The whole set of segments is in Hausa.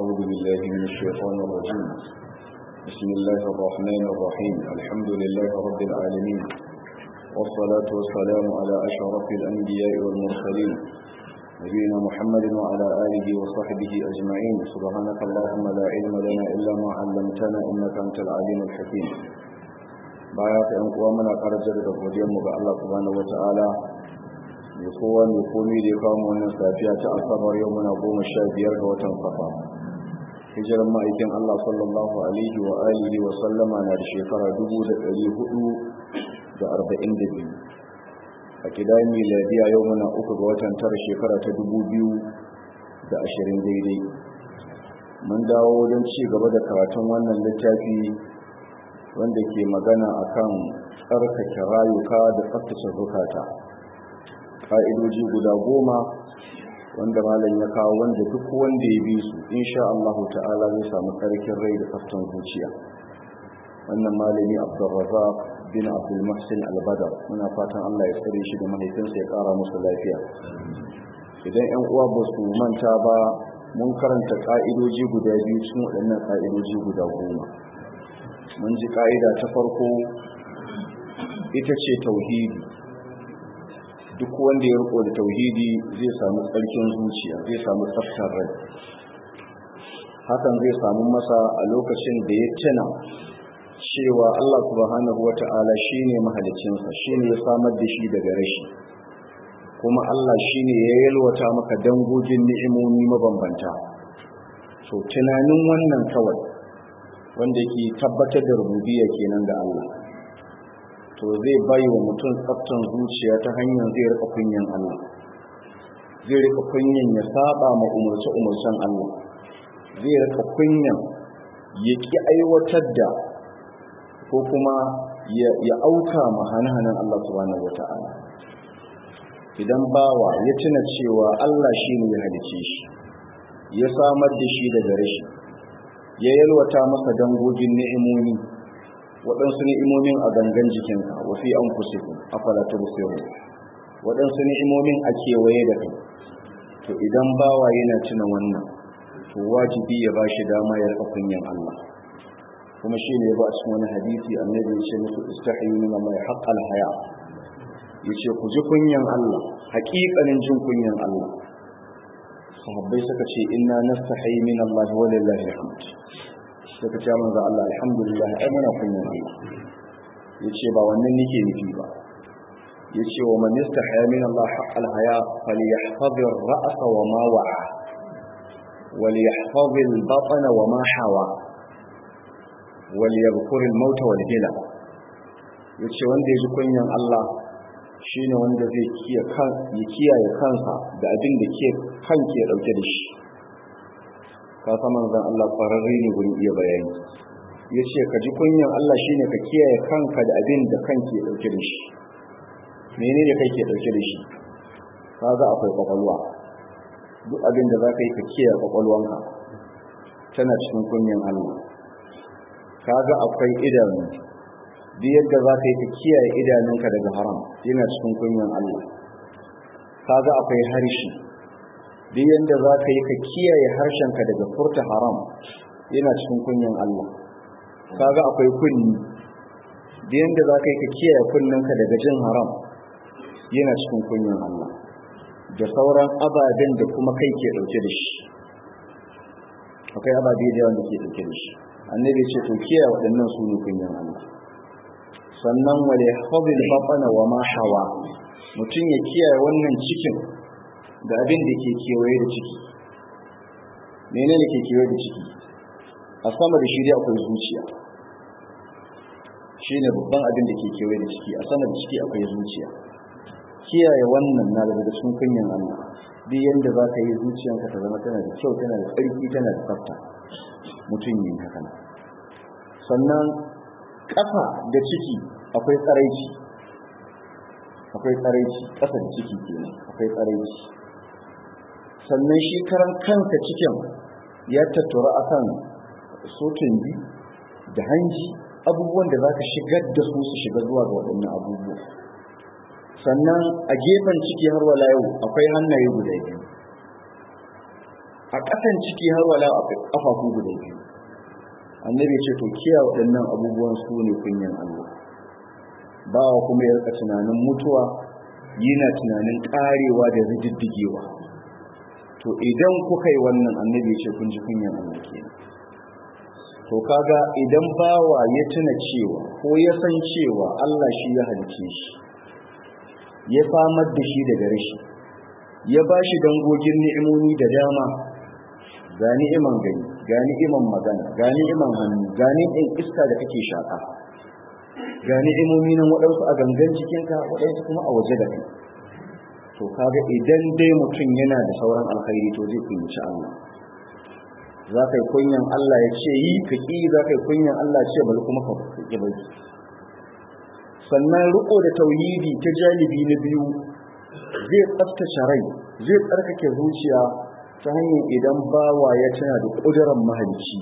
أعوذ بالله من الشيطان الرجيم بسم الله الرحمن الرحيم الحمد لله رب العالمين والصلاة والسلام على أشرف الأنبياء والمرسلين نبينا محمد وعلى آله وصحبه أجمعين سبحانك اللهم لا علم لنا إلا ما علمتنا إنك أنت العليم الحكيم baya ka yan uwa muna karajar da godiyar mu ga Allah subhanahu wataala mai kowa mai komi da ya kawo mu wannan safiya ta asabar yau muna goma sha biyar ga watan safa hijiran ma'aikin Allah sallallahu alaihi wa alihi wa sallama na da shekara dubu da ɗari hudu da arba'in da biyu a kidan miladiya yau muna uku ga watan tara shekara ta dubu biyu da ashirin daidai mun dawo don ci gaba da karatun wannan littafi wanda ke magana akan tsarkake rayuka da tsaftace zukata fa'idoji guda goma wanda malam ya kawo wanda duk wanda ya bi su insha Allah ta'ala zai samu tsarkin rai da tsaftan zuciya wannan malami Abdulrazak bin Abdul Muhsin Al-Badar muna fatan Allah ya tsare shi da mahaifinsa ya kara musu lafiya idan 'yan uwa ba su manta ba mun karanta ka'idoji guda biyu cikin waɗannan ka'idoji guda goma mun ji ka'ida ta farko ita ce tauhidi duk wanda ya riko da tauhidi zai samu tsarkin zuciya zai samu tsaftar rai hakan zai samu masa a lokacin da ya tuna cewa Allah subhanahu wata'ala shine mahalicinsa shine ya samar da shi daga rashi kuma Allah shine ya yalwata maka dangogin ni'imomi mabambanta to tunanin wannan kawai wanda ke tabbatar da rububiyya kenan da Allah to zai bai wa mutum tsaftan zuciya ta hanyar zai rika kunyan Allah zai rika kunyan ya saba ma umarce umarcen Allah zai rika kunyan ya ki aiwatar da ko kuma ya auka ma hane-hanen Allah subhanahu wata'ala idan bawa ya tuna cewa Allah shi ne ya halice shi ya samar da shi daga rashi ya yalwata masa dangogin ni'imomi waɗansu ni'imomin a gangan jikinka wa fi an kusiku afala tubsiru waɗansu ni'imomin a kewaye da kai to idan bawa yana tuna wannan to wajibi ya ba shi dama ya rika kunyan Allah kuma shi ne ba a cikin wani hadisi annabi ya ce musu istahiyu min Allah haqqal haya yace ku ji kunyan Allah haƙiƙanin jin kunyan Allah sahabbai suka ce inna nastahi min Allah wa lillahi alhamd suka ce manzo Allah alhamdulillah ai muna kunyan Allah yace ba wannan nake nufi ba yace wa man yastahya min Allah haqqal haya falyahfaz ar-ra's wa ma wa'a وليحفظ البطن وما حوى وليذكر الموت والهلا yace wanda ya ji kunyan Allah shine wanda zai kiyaye kansa da abin da ke kan ke dauke da shi ka san manzon Allah kwararre ne gurin iya bayani yace ka ji kunyan Allah shine ka kiyaye kanka da abin da kan ke dauke da shi menene kai ke dauke da shi kaga akwai kwakwalwa duk abin da zaka yi ka kiyaye kwakwalwanka tana cikin kunyan Allah kaga akwai idanu duk yadda za ka yi ka kiyaye idanunka daga haram yana cikin kunyan Allah kaga akwai harshe duk yadda za ka yi ka kiyaye harshenka daga furta haram yana cikin kunyan Allah kaga akwai kunni duk yadda za ka yi ka kiyaye kunninka daga jin haram yana cikin kunyan Allah da sauran ababen da kuma kai ke dauke da shi akwai ababe da yawan da ke dauke da shi annabi ce to kiyaye waɗannan su ne kunyan Allah sannan wale habil batana wa ma hawa mutum ya kiyaye wannan cikin da abin da ke kewaye da ciki menene ke kewaye da ciki a sama da shi dai akwai zuciya shine babban abin da ke kewaye da ciki a sama da ciki akwai zuciya kiyaye wannan na daga cikin kunyan Allah duk yanda za ka yi zuciyanka ta zama tana da kyau tana da tsarki tana da tsafta mutum yin haka sannan ƙasa da ciki akwai tsaraici akwai tsaraici ƙasa da ciki kenan akwai tsaraici sannan shi karan kanka cikin ya tattura akan sotin bi da hanji abubuwan da za ka shigar da su su shiga zuwa ga waɗannan abubuwa sannan a gefen ciki har wala yau akwai hannaye guda biyu a ƙasan ciki har wala a ƙafafu guda biyu annabi ce to kiya waɗannan abubuwan su ne kunyan Allah bawa kuma ya rika tunanin mutuwa yana tunanin ƙarewa da rididdigewa to idan kuka yi wannan annabi ce kun ji kunyan Allah kenan to kaga idan bawa ya tuna cewa ko ya san cewa Allah shi ya halice shi ya samar da shi daga rashi ya ba shi dangogin ni'imomi da dama ga ni'iman gani ga ni'iman magana ga ni'iman hannu ga ni'iman iska da kake shaka ga ni'imomi nan waɗansu a gangan jikinka waɗansu kuma a waje da kai to kaga idan dai mutum yana da sauran alkhairi to zai kunyaci Allah za ka yi kunyan Allah ya ce yi ka ƙi za ka yi kunyan Allah ce bari kuma ka ƙi bari sannan riko da tauhidi ta janibi na biyu zai tsaftace rai zai tsarkake zuciya ta hanyar idan bawa ya tana da ƙuduran mahalicci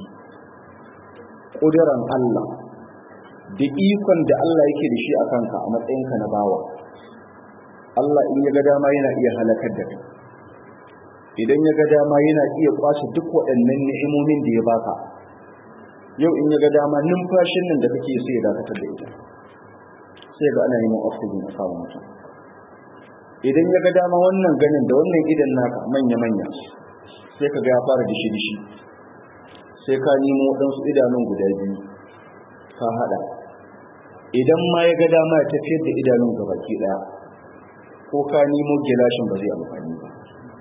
ƙuduran Allah da ikon da Allah yake da shi a kanka a matsayinka na bawa Allah in ya ga dama yana iya halakar da kai idan ya ga dama yana iya kwace duk waɗannan ni'imomin da ya baka yau in ya ga dama numfashin nan da kake sai ya dakatar da ita sai ga ana neman oxygen a samun mutum idan ya ga dama wannan ganin da wannan idan naka manya-manya sai ka ga ya fara dishi-dishi sai ka nemo waɗansu idanun guda biyu ka haɗa idan ma ya ga dama ya tafiyar da idanun gabaki ɗaya ko ka nemo gilashin ba zai amfani ba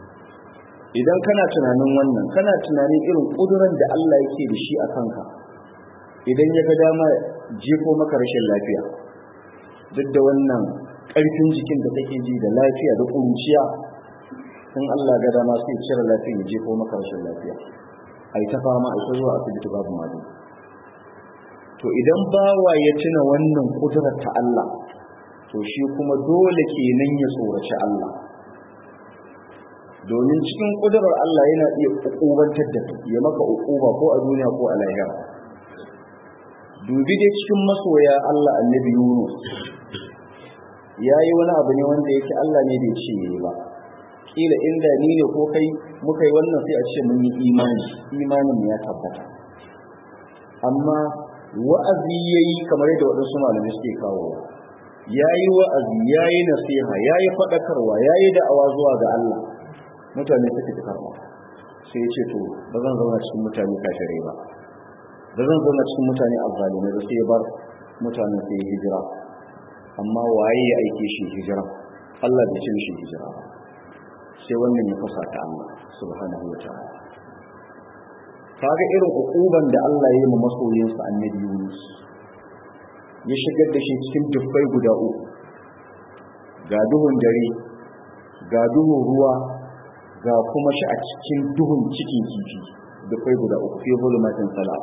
idan kana tunanin wannan kana tunanin irin ƙuduran da Allah yake da shi a kanka idan ya ga dama jefo maka rashin lafiya duk da wannan ƙarfin jikin da kake ji da lafiya da ƙuruciya in Allah ga dama sai cire lafiya ya jefo maka rashin lafiya ai ta fama ai ta zuwa asibiti babu magani to idan bawa ya tuna wannan ƙudurar ta Allah to shi kuma dole kenan ya tsoraci Allah domin cikin ƙudurar Allah yana iya ƙuƙubantar da ya maka uquba ko a duniya ko a lahira dubi dai cikin masoya Allah annabi Yunus yayi wani abu ne wanda yake Allah ne bai ce yayi ba kila inda ni ne ko kai muka yi wannan sai a ce mun yi imani imanin ya tabbata amma wa'azi yayi kamar yadda waɗansu malamai suke kawo yayi wa'azi yayi nasiha yayi faɗakarwa yayi da'awa zuwa ga Allah mutane suka ci karɓa sai ya ce to ba zan zauna cikin mutane kafirai ba ba zan zauna cikin mutane azzalimai ba sai ya bar mutanen sai hijira amma waye ya aike shi hijira Allah bai ce shi hijira ba sai wannan ya fasa ta Allah subhanahu wataala kaga irin ukuban da Allah ya yi ma masoyinsa annabi Yunus ya shigar da shi cikin dubbai guda uku ga duhun dare ga duhun ruwa ga kuma shi a cikin duhun cikin kifi dubbai guda uku fi zulumatin salat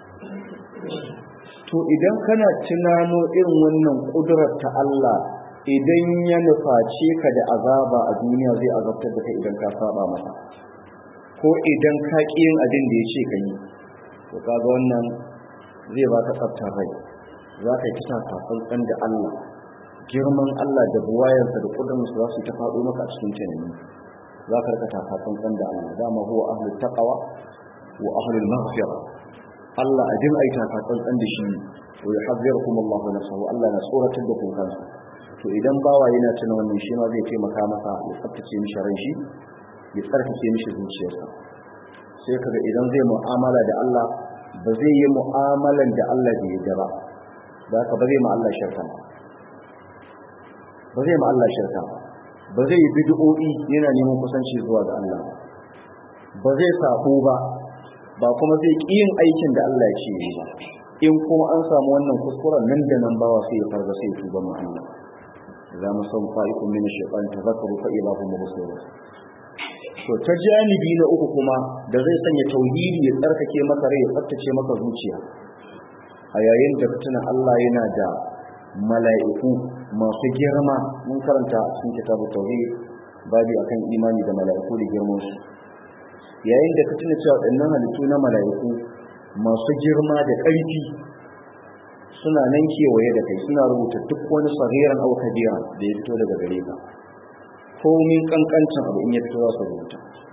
to idan kana tunano irin wannan kudurar ta Allah idan ya nuface ka da azaba a duniya zai azabtar da kai idan ka saba masa ko idan ka ƙi yin abin da ya ce ka yi to kaga wannan zai baka tsaftar rai za ka yi kisa kafin da Allah girman Allah da buwayarsa da kudurarsa za su ta faɗo maka a cikin tunani za ka rika tafafin da Allah dama huwa ahlul taqwa wa ahlul maghfirah Allah a jin aita ka tsantsan da shi wa yuhadhirukum Allahu nafsahu Allah na tsoratar da ku kansa to idan bawa yana tuna wannan shi ma zai taimaka masa ya tsaftace mishi ran shi ya tsarkake mishi zuciyarsa sai kaga idan zai mu'amala da Allah ba zai yi mu'amalan da Allah bai yarda ba da haka ba zai ma Allah shirka ba ba zai ma Allah shirka ba ba zai yi bid'o'i yana neman kusanci zuwa ga Allah ba zai sabo ba ba kuma zai ƙi yin aikin da Allah ya ce yi ba in kuma an samu wannan kuskuren nan da nan bawa sai ya farga sai ya tuba ma Allah za mu san fa'ikun min shaytan tazakkaru fa ila hum mubsirun to ta janibi na uku kuma da zai sanya tauhidi ya tsarkake maka rai ya tsaftace maka zuciya a yayin da tuna Allah yana da mala'iku masu girma mun karanta a cikin kitabu tauhid babi akan imani da mala'iku da girman su yayin da ka tuna cewa waɗannan halittu na mala'iku masu girma da ƙarfi suna nan kewaye da kai suna rubuta duk wani sagiran au kabira da ya fito daga gare ka komin kankancin abu in ya fito za su rubuta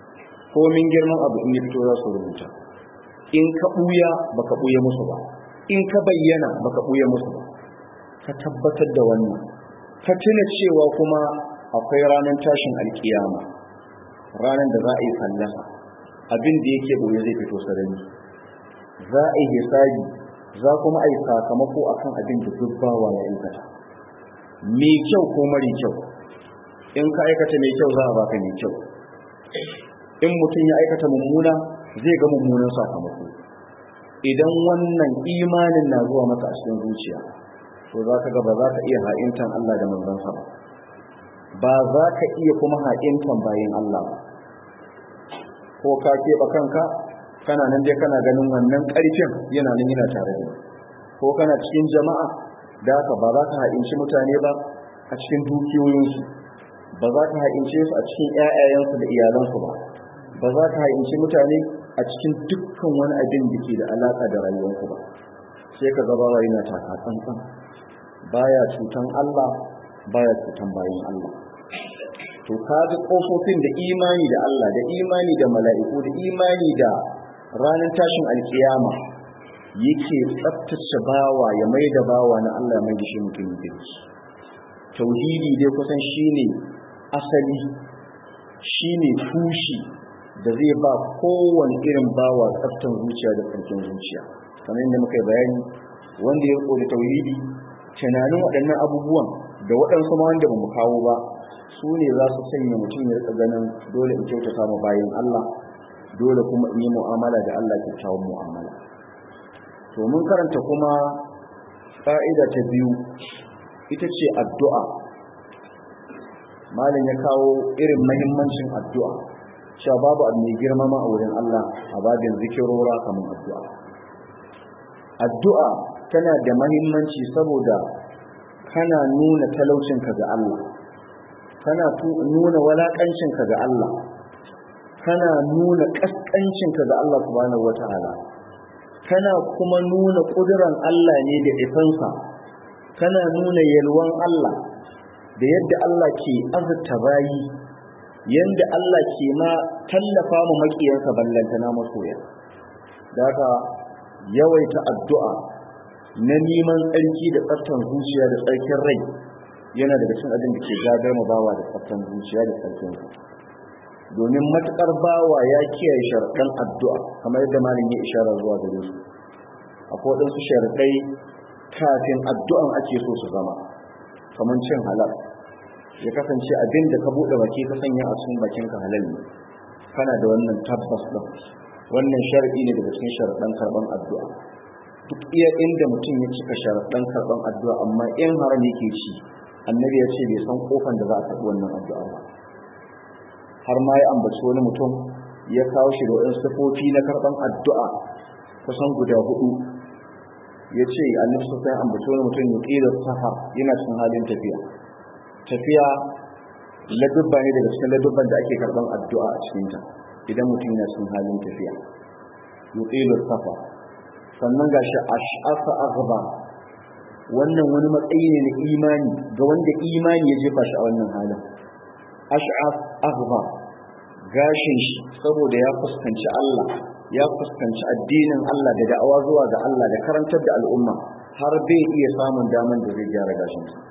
komin girman abu in ya fito za su rubuta in ka ɓuya baka ɓuya musu ba in ka bayyana baka ɓuya musu ba ka tabbatar da wannan ka tuna cewa kuma akwai ranar tashin alkiyama ranar da za a yi fallasa abin da yake ɓoye zai fito sarari za a yi hisabi za kuma a yi sakamako akan abin da duk bawa ya aikata mai kyau ko mari kyau in ka aikata mai kyau za a baka mai kyau in mutum ya aikata mummuna zai ga mummunan sakamako idan wannan imanin na zuwa maka a cikin zuciya to za ka ga ba za ka iya ha'intan Allah da manzansa ba ba za ka iya kuma ha'intan bayan Allah ba ko ka keɓe kanka kana nan dai kana ganin wannan ƙarfin yana nan yana tare da ko kana cikin jama'a da haka ba za ka ha'inci mutane ba a cikin dukiyoyinsu ba za ka ha'ince su a cikin ƴaƴayensu da iyalansu ba ba za ka ha'inci mutane a cikin dukkan wani abin da ke da alaƙa da rayuwarku ba sai ka gaba yana taka tsantsan baya cutan Allah baya cutan bayan Allah to kaga kofofin da imani da Allah da imani da mala'iku da imani da ranar tashin alkiyama yake tsaftace bawa ya mai da bawa na Allah mai da shi mutumin kirki tauhidi dai kusan shine asali shine tushi da zai ba kowane irin bawa tsaftan zuciya da tsarkin zuciya kamar yadda muka yi bayani wanda ya riko da tauhidi tunanin waɗannan abubuwan da waɗansu ma wanda ba mu kawo ba su ne za su sanya mutum ya rika ganin dole in kyautata ma bayan Allah dole kuma in yi mu'amala da Allah kyakkyawan mu'amala to mun karanta kuma ƙa'ida ta biyu ita ce addu'a malam ya kawo irin mahimmancin addu'a cewa babu abu mai girmama a wurin Allah a babin zikirora kamar addu'a addu'a tana da mahimmanci saboda kana nuna talaucinka ga Allah kana nuna walaƙancinka ga Allah kana nuna ƙasƙancinka ga Allah subhanahu wata'ala kana kuma nuna ƙuduran Allah ne da ifansa kana nuna yalwan Allah da yadda Allah ke azurta bayi yadda Allah ke ma tallafa mu maƙiyansa ballantana masoya da haka yawaita addu'a na neman tsarki da tsaftan zuciya da tsarkin rai yana daga cikin abin da ke gagar mu bawa da tsaftan zuciya da tsarkin rai domin matukar bawa ya kiyaye sharaɗan addu'a kamar yadda malin ya ishara zuwa gare su akwai waɗansu sharaɗai kafin addu'an ake so su zama kamar cin halal ya kasance abin da ka buɗe baki ka sanya a cikin bakinka halal ne kana da wannan tabbas ɗin wannan sharaɗi ne daga cikin sharaɗan karɓan addu'a duk iya inda mutum ya cika sharaɗan karɓan addu'a amma in haram yake ci annabi ya ce bai san kofan da za a karɓi wannan addu'a ba har ma ya ambaci wani mutum ya kawo shi da waɗansu sifofi na karɓan addu'a kusan guda hudu ya ce annabi sun sai ambaci wani mutum ya ƙila safar yana cikin halin tafiya tafiya ladubba ne daga cikin ladubban da ake karɓan addu'a a cikinta idan mutum yana cikin halin tafiya yuqilu safa sannan gashi ash'afa aghba wannan wani matsayi ne na imani ga wanda imani ya jefa shi a wannan halin ash'af aghba gashin shi saboda ya fuskanci Allah ya fuskanci addinin Allah da da'awa zuwa ga Allah da karantar da al'umma har bai iya samun daman da zai gyara gashin sa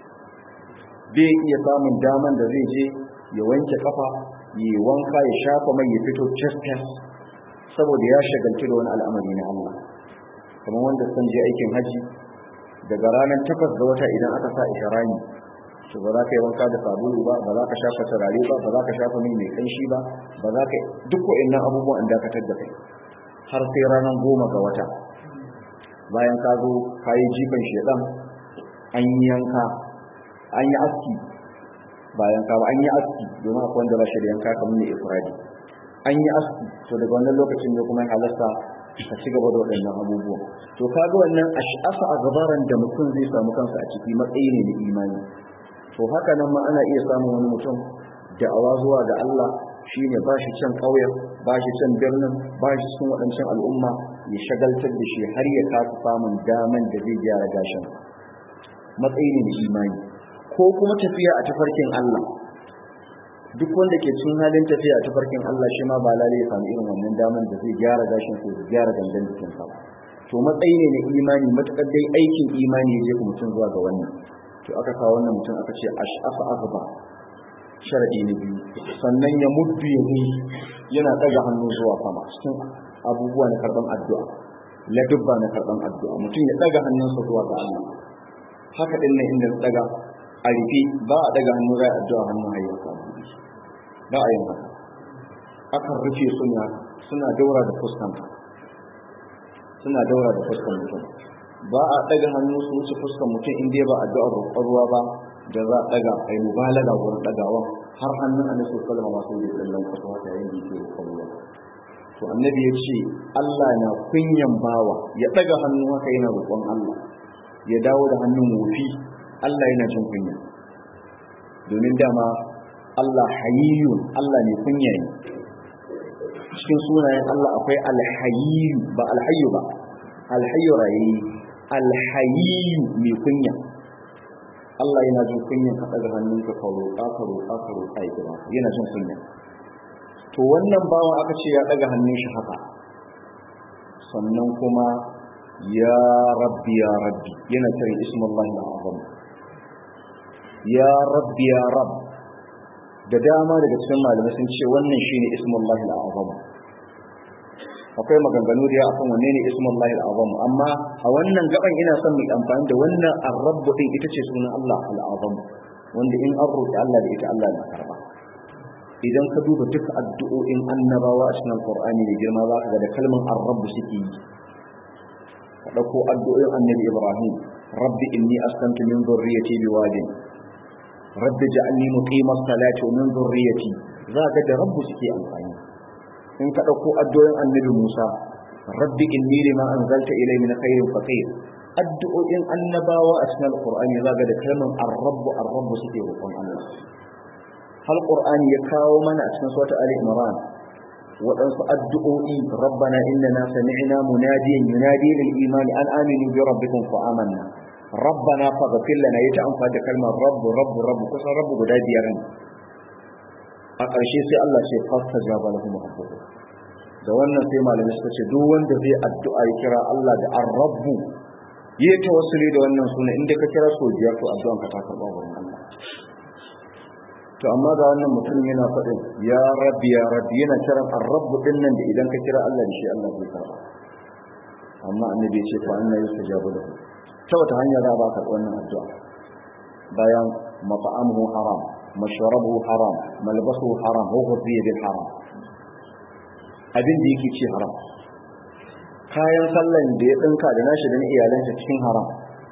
bai iya samun daman da zai je ya wanke kafa ya wanka ya shafa mai ya fito fes saboda ya shagalci da wani al'amari na Allah kamar wanda sun je aikin haji daga ranar takwas ga wata idan aka sa isharani to ba za ka yi wanka da sabulu ba ba za ka shafa turare ba ba za ka shafa mai mai kanshi ba ba za ka duk wa'annan abubuwan an dakatar da kai har sai ranar goma ga wata bayan ka zo ka yi jifan shedan an yi yanka an yi aski bayan ka ba an yi aski domin akwai wanda ba shi da yanka kamar ne ifradi an yi aski to daga wannan lokacin ne kuma halasta ka ci gaba da waɗannan abubuwan to kaga wannan ash'asa a gabaran da mutum zai samu kansa a ciki matsayi ne da imani to haka nan ma ana iya samun wani mutum da'awa zuwa ga Allah shine ba shi can ƙauyen ba shi can birnin ba shi cikin waɗancan al'umma ya shagaltar da shi har ya kasa samun daman da zai gyara gashin matsayi ne da imani ko kuma tafiya a tafarkin Allah duk wanda ke cikin halin tafiya ta farkin Allah shi ma ba lalle ya samu irin wannan daman da zai gyara gashin sa ya gyara gangan jikin sa to matsayi ne na imani matakar dai aikin imani ya je mutum zuwa ga wannan to aka kawo wannan mutum aka ce ash'afa azba sharadi na biyu sannan ya muddu ya yana daga hannu zuwa sama cikin abubuwa na karban addu'a ladubba na karban addu'a mutum ya daga hannunsa zuwa ga Allah haka din nan inda daga a rufe ba a daga hannu zai addu'a hannun hayyarsa ba a yin haka akan rufe suna suna daura da fuskanta suna daura da fuskan mutum ba a daga hannu su wuce fuskan mutum inda ba addu'ar roƙon ruwa ba da za a daga ai mubalaga wurin dagawa har hannun annabi sallallahu alaihi wasallam sai da lallan kafa ta yayin da yake roƙon ruwa to annabi ya ce Allah na kunyan bawa ya daga hannu haka yana roƙon Allah ya dawo da hannun wofi Allah yana jin kunya domin dama Allah hayyun Allah ne kunya ne cikin sunayen Allah akwai alhayyu ba alhayyu ba alhayyu rayi alhayyu mai kunya Allah yana jin kunyan ka daga hannunka ka roƙa ka roƙa ka roƙa ya kira yana jin kunya to wannan bawa aka ce ya daga hannun shi haka sannan kuma ya rabbi ya rabbi yana kiran ismullahi al-azam ya rabbi ya rabb da dama daga cikin malamai sun ce wannan shine ismullahi al-azam akwai maganganu da ya akan wanne ne ismullahi al-azam amma a wannan gaban ina son mu amfani da wannan ar-rabb din ita ce sunan Allah al-azam wanda in an roƙi Allah da ita Allah na karba idan ka duba duka addu'o'in annabawa a cikin Qur'ani da girma za ka ga da kalmar ar-rabb suke yi ka dauko addu'o'in annabi Ibrahim rabbi inni askantu min dhurriyyati biwadin rabbi ja'alni muqimas salati wa min dhurriyyati za ka da rabbu suke amfani in ka dauko addu'o'in annabi Musa rabbi inni lima anzalta ilayya min khairin faqir addu'o'in annabawa a cikin Qur'ani za ka da kalmar ar-rabb ar-rabb suke roƙon Allah hal qur'ani ya kawo mana a cikin sura ali imran waɗansu addu'o'i rabbana innana sami'na munadiyan yunadi lil imani an aminu bi rabbikum fa amanna rabbana faghfir lana yata amfani da kalmar rabbu rabbu rabbu kusan rabbu guda biyar ne a ƙarshe sai Allah ce fastajaba lahum rabbuhum da wannan sai malamai suka ce duk wanda zai addu'a ya kira Allah da ar-rabbu yi tawassuli da wannan suna inda ka kira so biyar to addu'an ka ta karɓa wurin Allah to amma ga wannan mutum yana faɗin ya rabbi ya rabbi yana kiran ar-rabbu din nan da idan ka kira Allah da shi Allah zai karba amma annabi ya ce fa anna yustajabu lahu ta wata hanya za ba ka wannan addu'a bayan mat'amuhu haram mashrabuhu haram malbasuhu haram wa ghudhiya bil haram abin da yake ci haram kayan sallan da ya dinka da nashi da na iyalansa cikin haram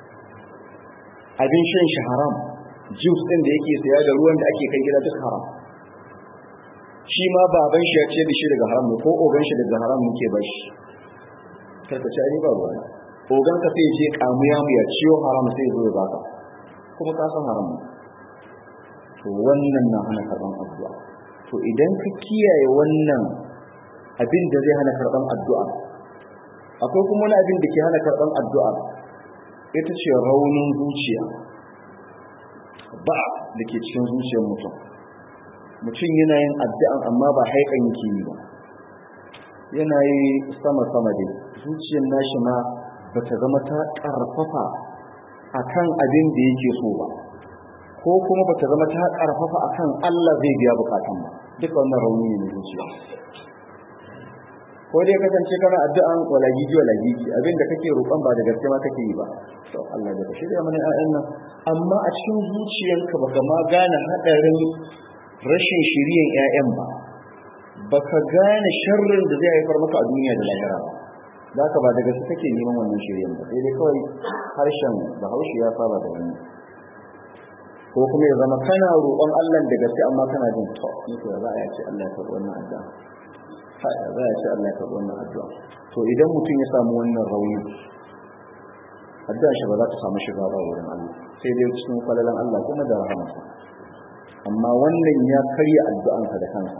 abin shan shi haram juice din da yake saya da ruwan da ake kai gida duk haram shi ma baban shi ya ce da shi daga haram ne ko ogan shi daga haram muke ba shi karka ci ai ba ruwa ogan ka sai je kamuya mu ya ciyo haram sai zo ya baka kuma ka san haram to wannan na hana karban addu'a to idan ka kiyaye wannan abin da zai hana karban addu'a akwai kuma wani abin da ke hana karban addu'a ita ce raunin zuciya ba da ke cikin zuciyar mutum mutum yana yin addu'an amma ba haikan yake yi ba yana yi sama-sama dai zuciyar nashi ma ba ta zama ta ƙarfafa a kan abin da yake so ba ko kuma ba ta zama ta ƙarfafa a kan Allah zai biya bukatun ba duka wannan rauni ne zuciya ko dai kasance kana addu'an walagigi walagigi abin da kake roƙon ba da gaske ma kake yi ba to Allah da shirya mana ƴaƴan nan amma a cikin zuciyarka baka ma gane hadarin rashin shiriyan ƴaƴan ba baka gane sharrin da zai haifar maka a duniya da lahira ba zaka ba da gaske kake neman wannan shiriyan ba sai dai kawai harshen Bahaushe ya saba da wannan ko kuma ya zama kana roƙon Allah da gaske amma kana jin to ni ko za a ce Allah ya karɓi wannan addu'a za a ce Allah ya karɓi wannan addu'a to idan mutum ya samu wannan rauni addu'a shi ba za ta samu shiga ba wurin Allah sai dai cikin falalan Allah kuma da rahamarsa amma wannan ya karya addu'ansa da kansa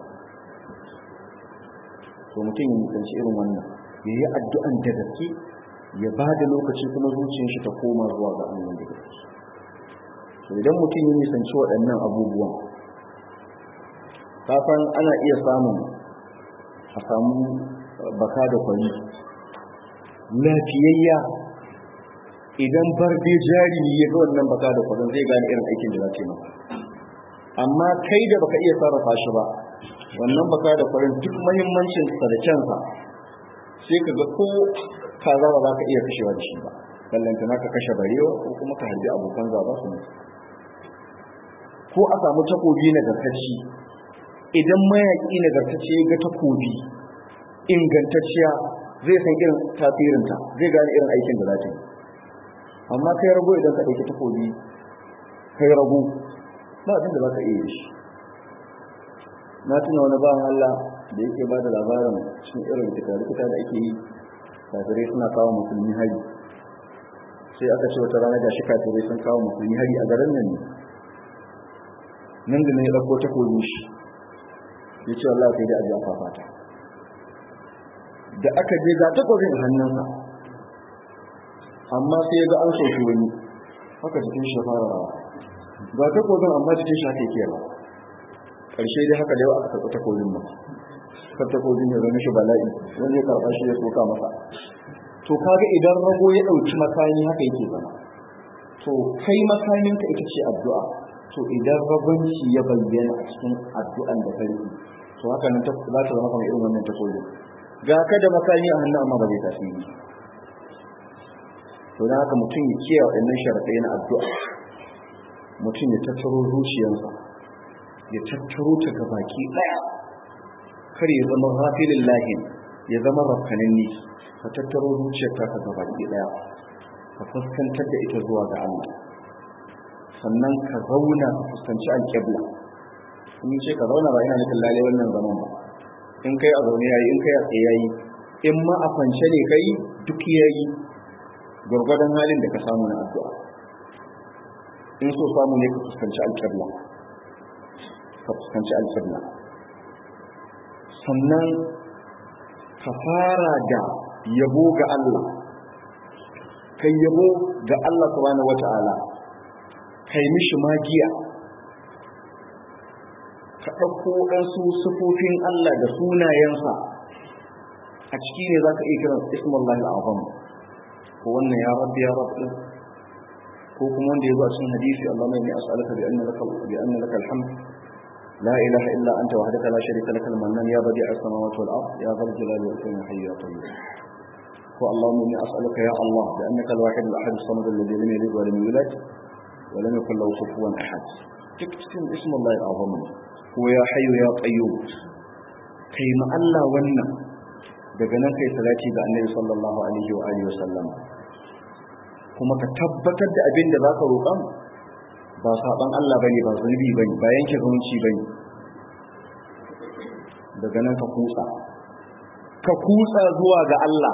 to mutum ya mutunci irin wannan ya yi addu'an da gaske ya ba da lokaci kuma zuciyar shi ta koma zuwa ga Allah da gaske to idan mutum ya nisanci waɗannan abubuwan kafan ana iya samun a samu baka da kwari lafiyayya idan barbe jari ya ga wannan baka da kwarin zai gane irin aikin da za ta yi maka amma kai da baka iya sarrafa shi ba wannan baka da kwarin duk mahimmancin sa da kyansa sai ka ga ko kaza ba za ka iya kashewa da shi ba ballanta na ka kashe barewa ko kuma ka harbi abokan zaba su mutu ko a samu takobi nagartacci idan mayaƙi nagartacce ya ga takobi ingantacciya zai san irin tasirinta zai gane irin aikin da za ta yi amma kai rago idan ka ɗauki takobi kai rago ba abin da za ka iya shi na tuna wani bawan Allah da yake ba da labarin cikin irin rikita-rikita da ake yi kafirai suna kawo musulmi hari sai aka ce wata rana gashi kafirai sun kawo musulmi hari a garin nan ne nan da ne ya ɗauko takobi shi ya ce Allah sai dai a ji a fafata da aka je ga takobin hannunsa amma sai ya ga an soki wani haka cikin shi fara rawa ga takobin amma cikin shi haka yake rawa ƙarshe dai haka da yau aka karɓi takobin ba kar takobin ya zama shi bala'i wani ya karɓa shi ya soka masa to kaga idan rago ya ɗauki makami haka yake zama to kai makaminka ita ce addu'a to idan rabanci ya bayyana a cikin addu'an da kai to haka nan ta za ta zama kamar irin wannan takobin ga ka da makami a hannu amma ba zai tasiri to da haka mutum ya kiyaye waɗannan sharaɗai na addu'a mutum ya tattaro zuciyarsa ya tattaro ta ga baki ɗaya kar ya zama rafilin lahin ya zama rafkanin ni ka tattaro zuciyarka ka ga baki ɗaya ka fuskantar da ita zuwa ga Allah sannan ka zauna ka fuskanci alƙibla in ce ka zauna ba ina nufin lalle wannan zaman ba in kai a zaune yayi in kai a tsaye yayi in ma a kwance ne kai duk yayi gwargwadon halin da ka samu na addu'a in so samu ne ka fuskanci alƙibla ka fuskanci alƙibla sannan ka fara da yabo ga Allah kai yabo ga Allah subhanahu wata'ala kai mishi magiya ka ɗauko ɗansu sufofin Allah da sunayensa a ciki ne za ka iya kiran ismullahi al'azam ko wannan ya rabbi ya rabbi ko kuma wanda ya zo a cikin hadisi Allah mai ne as'alaka bi anna laka bi anna laka alhamd la ilaha illa anta wahdaka la sharika laka al-mannan ya badi as-samawati wal ard ya dhal jalali wal ikram hayy ya tayyib ko Allahumma inni as'aluka ya Allah bi annaka al-wahid al-ahad as-samad alladhi lam yalid wa lam yulad wa lam yakul lahu kufuwan ahad duk cikin ismullahi al'azam ko ya hayyu ya qayyum kai ma Allah wannan daga nan kai salati ga Annabi sallallahu alaihi wa alihi wa sallam kuma ka tabbatar da abin da zaka roƙan ba saban Allah bane ba zunubi bane ba yanke zumunci bane daga nan ka kutsa ka kutsa zuwa ga Allah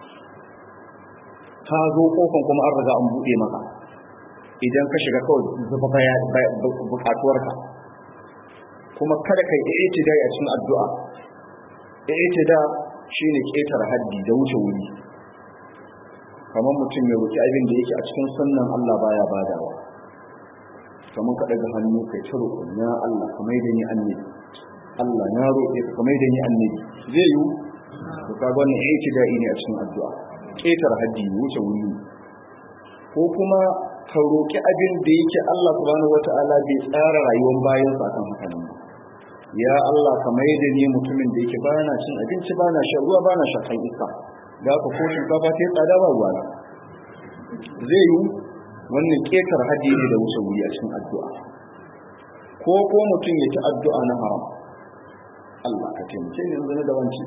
ka zo kofan kuma an riga an buɗe maka idan ka shiga kawai zuba bukatuwarka kuma kada kai i'tidai a cikin addu'a i'tida shine ketar haddi da wuce wuri kamar mutum ya roki abin da yake a cikin sunnan Allah baya badawa kamar ka daga hannu kai ta roƙo ya Allah ka mai da ni annabi Allah na roƙe ka mai da ni annabi zai yi to kaga wannan i'tidai ne a cikin addu'a ketar haddi wuce wuri ko kuma ka roƙi abin da yake Allah subhanahu wata'ala bai tsara rayuwar bayan sa kan haka nan ya Allah ka mai da ni mutumin da yake bana cin abinci bana shan ruwa bana shakan iska da ka ko shinkafa ta tsada ba ruwa zai yi wannan ketar hadi ne da wuce wuri a cikin addu'a ko ko mutum ya ci addu'a na haram Allah ka taimake ni yanzu da wanci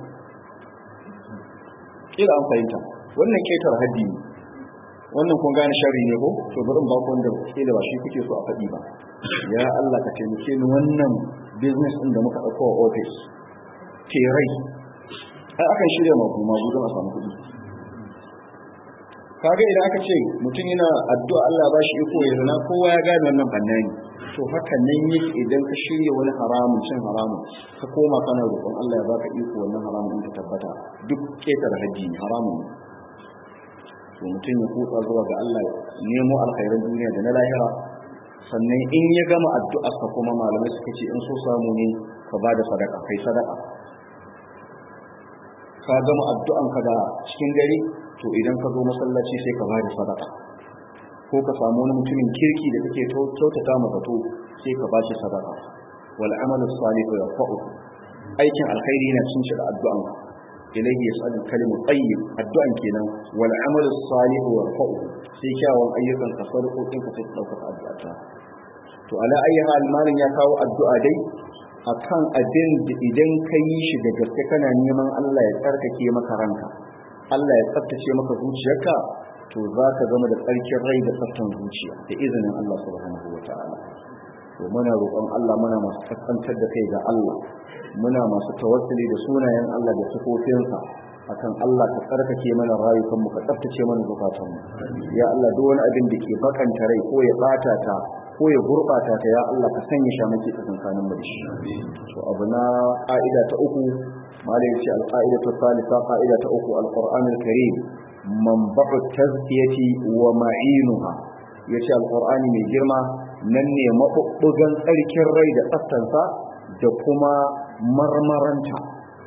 kila an fahimta wannan ketar hadi ne wannan kun gane sharri ne ko to bari ba ku wanda kila ba shi kuke so a faɗi ba ya Allah ka taimake ni wannan business din da muka dauko a office ke rai ai akan shirya mabu mabu don a samu kuɗi kaga idan aka ce mutum yana addu'a Allah ba shi iko ya zana kowa ya gane wannan fannani to haka nan yake idan ka shirya wani haramun cin haramun ka koma kana roƙon Allah ya baka iko wannan haramun in ka tabbata duk ketar haji haramun ne to mutum ya kutsa zuwa ga Allah nemo alkhairan duniya da na lahira sannan in ya gama addu'arsa kuma malamai suka ce in so samu ne ka ba da sadaka kai sadaka ka gama addu'anka da cikin gari to idan ka zo masallaci sai ka ba da sadaka ko ka samu wani mutumin kirki da kake kyautata masa to sai ka ba shi sadaka wal amalu salihu yarfa'u aikin alkhairi yana cin shi da addu'an ilayhi yas'alu kalimu tayyib addu'an kenan wal amalu salihu yarfa'u sai kyawun ayyukan ka sarƙoƙin ka sai ka dauka addu'a to ala ayi hal malin ya kawo addu'a dai akan abin da idan ka yi shi da gaske kana neman Allah ya tsarkake maka ranka Allah ya tsaftace maka zuciyarka to za ka zama da tsarkin rai da tsaftan zuciya da izinin Allah subhanahu wa ta'ala to muna roƙon Allah muna masu kaskantar da kai ga Allah muna masu tawassuli da sunayen Allah da sifofinsa akan Allah ka tsarkake mana rayukan mu ka tsaftace mana zukatan mu ya Allah duk wani abin da ke bakanta rai ko ya bata ta ko ya gurbata ta ya Allah ka sanya shi maki tsakankanin mu da shi to abu na ka'ida ta uku malai ce al-qa'idatu thalitha qa'ida ta uku al-Qur'an al-Karim manba'u tazkiyati wa ma'inuha yace al-Qur'ani mai girma nan ne mabubbugan tsarkin rai da tsaftansa da kuma marmaranta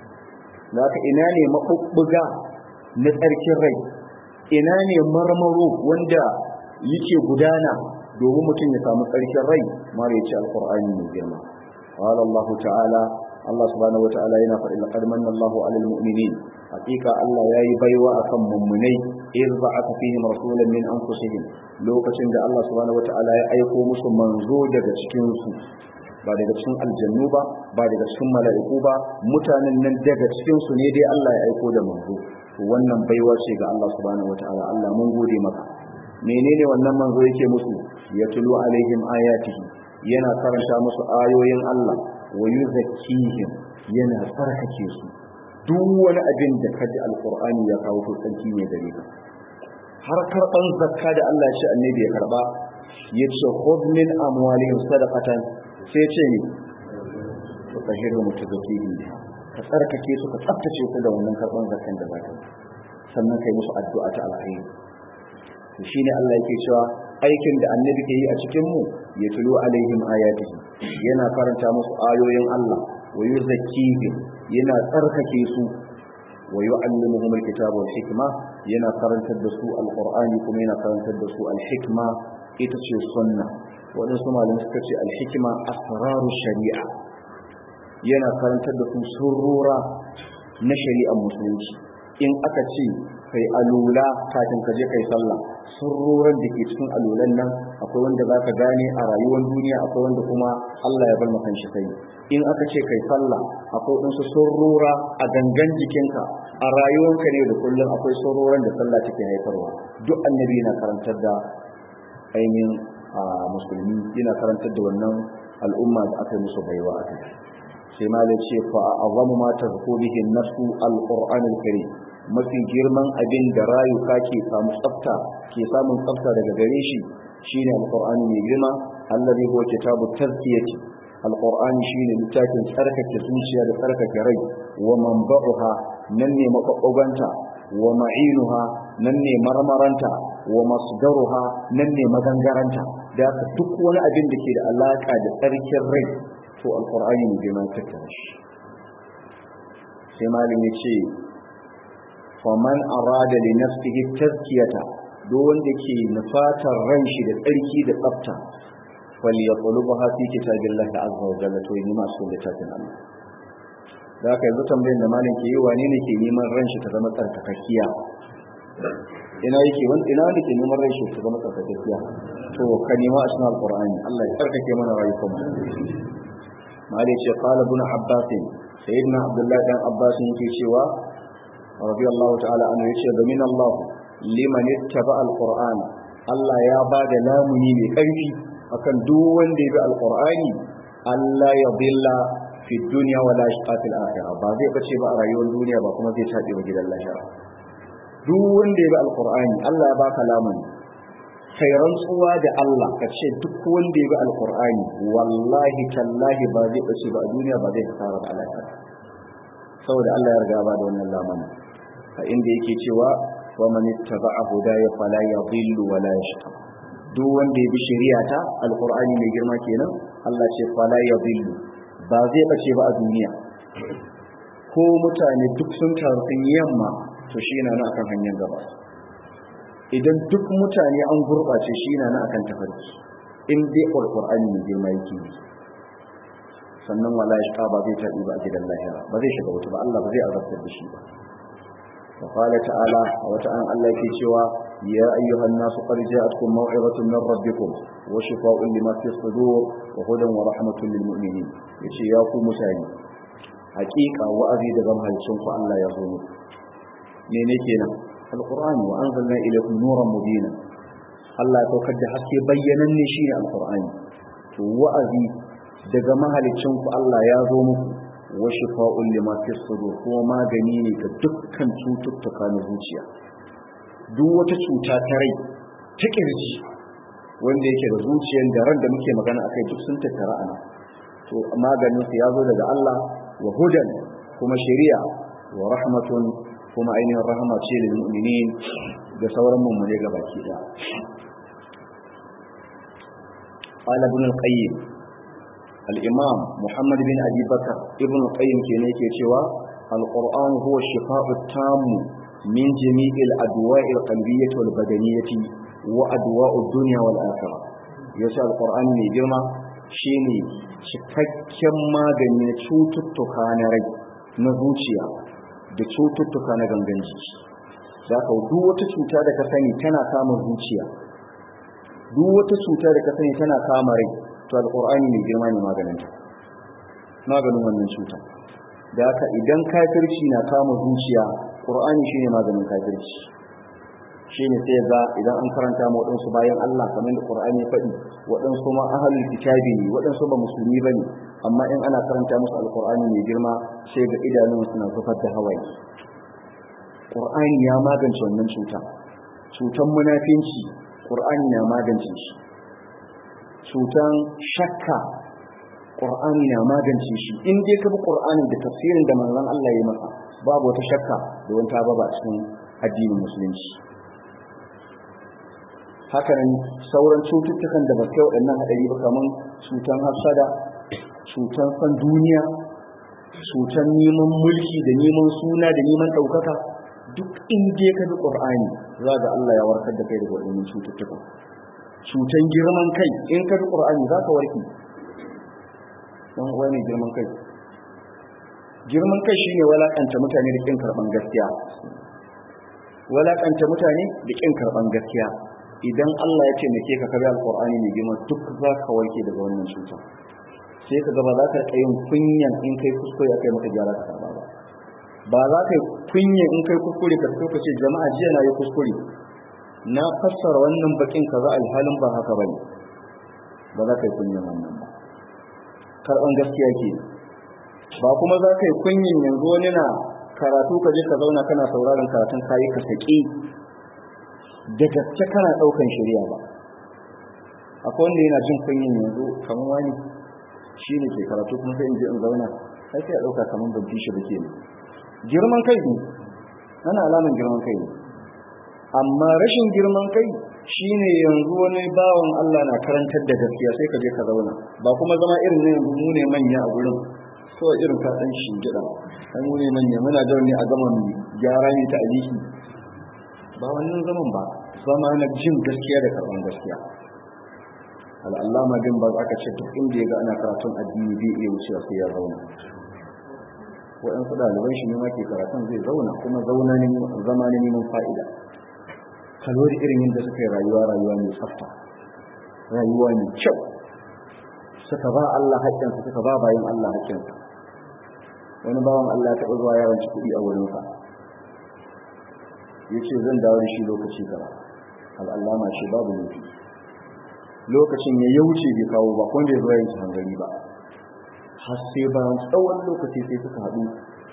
zaka ina ne mabubbuga na tsarkin rai ina ne marmaro wanda yake gudana domin mutum ya samu tsarkin rai mara ya ce alkur'ani mai girma qala Allah ta'ala Allah subhanahu wata'ala yana faɗi laqad manna Allahu 'alal mu'minin hakika Allah yayi baiwa akan mummunai iz ba'atha fihim rasulan min anfusihim lokacin da Allah subhanahu wata'ala ya aiko musu manzo daga cikin su ba daga cikin aljannu ba ba daga cikin mala'iku ba mutanen nan daga cikin su ne dai Allah ya aiko da manzo to wannan baiwa ce ga Allah subhanahu wata'ala Allah mun gode maka menene wannan manzo yake musu ya tulu alaihim ayatihi yana karanta musu ayoyin Allah wa yuzakkihim yana tsarkake su duk wani abin da kaji alqur'ani ya kawo to tsanki ne gare ka har karban zakka da Allah ya ce annabi ya karba yace khudh min amwalihim sadaqatan sai ce ni to tahiru mutazakkihim ka tsarkake su ka tsaftace su da wannan karban zakkan da zaka sannan kai musu addu'a ta alkhairi to shine Allah yake cewa aikin da annabi ke yi a cikin mu ya tulu alaihim ayatihi yana karanta musu ayoyin Allah wa yuzakkihim yana tsarkake su wa yu'allimuhum alkitaba wal hikma yana karantar da su alqur'ani kuma yana karantar da su alhikma ita ce sunna waɗansu malamai suka ce alhikma asraru shari'a yana karantar da su surura na shari'ar musulunci in aka ce kai alula kafin ka je kai sallah surroran da ke cikin alulan nan akwai wanda za ka gane a rayuwar duniya akwai wanda kuma Allah ya bar maka shi sai in aka ce kai sallah akwai wasu surrora a gangan jikinka a rayuwarka ne da kullum akwai surroran da sallah take haifarwa duk annabi yana karantar da ainihin musulmi yana karantar da wannan al'umma da aka yi musu baiwa a kai sai malai ce fa azamu ma tazku bihi nafsu al-qur'an al-karim mafi girman abin da rayuka ke samu tsafta ke samun tsafta daga gare shi shine alqur'ani mai girma allazi huwa kitabu tazkiyati alqur'ani shine littafin tsarkake zuciya da tsarkake rai wa manba'uha nan ne mafabbanta wa ma'inuha nan ne marmaranta wa masdaruha nan ne magangaranta da duk wani abin da ke da alaka da tsarkin rai to alqur'ani mai girma tattara shi sai malami ce faman arada li nafsihi tazkiyata duk wanda ke nufatar ran shi da tsarki da tsafta fal yaqulubuha fi kitabillahi azza wa jalla to yi masu littafin Allah da haka yanzu tambayin da malam ke yi wane ne ke neman ran shi ta zama tsarkakakkiya ina yake wani ina wanda ke neman ran shi ta zama tsarkakakkiya to ka nema a cikin alqur'ani Allah ya tsarkake mana rayukan mu malai ce qala ibn abbas sayyidina abdullahi dan abbas yake cewa رضي الله تعالى عنه يشهد من الله لمن اتبع القرآن Allah ya ba da lamuni mai ƙarfi akan duk wanda ya bi alƙur'ani Allah ya billa fi duniya wa la yashqa fil akhirah ba zai bace ba a rayuwar duniya ba kuma zai tabe ba gidan lahira duk wanda ya bi alƙur'ani Allah ya baka lamuni kai rantsuwa da Allah ka ce duk wanda ya bi alƙur'ani wallahi tallahi ba zai bace ba a duniya ba zai kasara da lahira saboda Allah ya riga ba da wannan lamuni a inda yake cewa wa man ittaba'a hudaya fala yadhillu wa la yashqa duk wanda ya bi shari'ata alqur'ani mai girma kenan Allah ce fala yadhillu ba zai bace ba a duniya ko mutane duk sun taru sun yamma to shi yana nan akan hanyar gaba idan duk mutane an gurɓace shi yana nan akan tafarki in dai alqur'ani ne girma yake sannan wala ya ba zai tabi ba a gidan lahira ba zai shiga wuta ba Allah ba zai azabtar da shi ba wa qala ta'ala wata an Allah yake cewa ya ayyuhan nasu qad ja'atkum maw'izatun min rabbikum wa shifaa'un lima fi sudur wa hudan wa rahmatun lil mu'minin yace ya ku mutane hakika wa'azi daga mahalicin ku Allah ya zo muku mene kenan alqur'ani wa anzalna ilaykum nuran mubina Allah ya saukar da haske bayyananne shi ne alqur'ani to wa'azi daga mahalicin ku Allah ya zo muku wa shifa'un lima fi sudur kuma magani ne ga dukkan cututtuka na zuciya duk wata cuta ta rai ta kirji wanda yake da zuciyar da ran da muke magana akai duk sun tattara ana to maganin su ya zo daga Allah wa hudan kuma shari'a wa rahmatun kuma ainihin rahama ce lil mu'minin da sauran mummune ga baki da قال ابن القيم الإمام محمد بن أبي بكر ابن القيم كان cewa القرآن هو الشفاء التام من جميع الأدواء القلبية والبدنية وأدواء الدنيا والآخرة يسأل القرآن من جرمى شيني cikakken magani na cututtuka na rai na zuciya da cututtuka na gangan jiki za ka duk wata cuta da ka sani tana kama zuciya duk wata cuta da ka sani tana kama rai to alqur'ani mai girma ne maganinta maganin wannan cuta da haka idan kafirci na kama zuciya qur'ani shine maganin kafirci shine sai ga idan an karanta mu wadansu bayan Allah kamar da qur'ani ya faɗi wadansu ma ahlul kitabi ne wadansu ba musulmi bane amma in ana karanta musu alqur'ani mai girma sai ga idanun suna zubar da hawaye qur'ani ya magance wannan cuta cutan munafinci qur'ani na magance shi cutan shakka qur'ani na magance shi in dai ka bi qur'anin da tafsirin da manzon Allah ya maka babu wata shakka da wata baba cikin addinin musulunci hakanan sauran cututtukan da ba kai waɗannan haɗari ba kamar cutan hafsada cutan san duniya cutan neman mulki da neman suna da neman ɗaukaka duk in dai ka bi qur'ani za ga Allah ya warkar da kai daga waɗannan cututtukan cutan girman kai in ka bi qur'ani za ka warke dan uwa ne girman kai girman kai shine walakanta mutane da kin karban gaskiya walakanta mutane da kin karban gaskiya idan Allah ya taimake ka kabi alqur'ani mai girma duk za ka warke daga wannan cuta sai ka ga ba za ka rika yin kunyan in kai kuskure akai maka gyara ka karba ba ba za ka yi kunya in kai kuskure ka fito ka ce jama'a jiya na yi kuskure na fassara wannan bakin kaza alhalin ba haka bane ba za ka yi kunyan wannan ba karban gaskiya ke ba kuma za ka yi kunyin yanzu wani na karatu ka je ka zauna kana sauraron karatun kayi ka saki da gaske kana daukan shari'a ba akwai wanda yana jin kunyin yanzu kamar wani shi ne ke karatu kuma sai in je in zauna sai sai a dauka kamar ban fi shi ba ke girman kai ne ana alaman girman kai ne amma rashin girman kai shine yanzu wani bawan Allah na karantar da gaskiya sai ka je ka zauna ba kuma zama irin ne yanzu mu ne manya a gurin kawai irin ka san shi gida an mu ne manya muna da wani a zaman gyara ne ta aliki ba wannan zaman ba zama na jin gaskiya da karban gaskiya al'allama din ba aka ce duk inda ya ga ana karatun addini bai iya wucewa sai ya zauna waɗansu ɗaliban shi ne ma ke karatun zai zauna kuma zauna ne zama ne neman fa'ida kalori irin yadda suka yi rayuwa rayuwa mai tsafta rayuwa mai kyau suka ba Allah haƙƙinsa suka ba bayan Allah haƙƙinsa wani bawan Allah ya taɓa zuwa yawanci kuɗi a wurinsa ya ce zan dawo da shi lokaci gaba al'allama ce babu nufi lokacin ya yauce bai kawo ba kuma bai zuwa yin hangari ba har sai bayan tsawon lokaci sai suka haɗu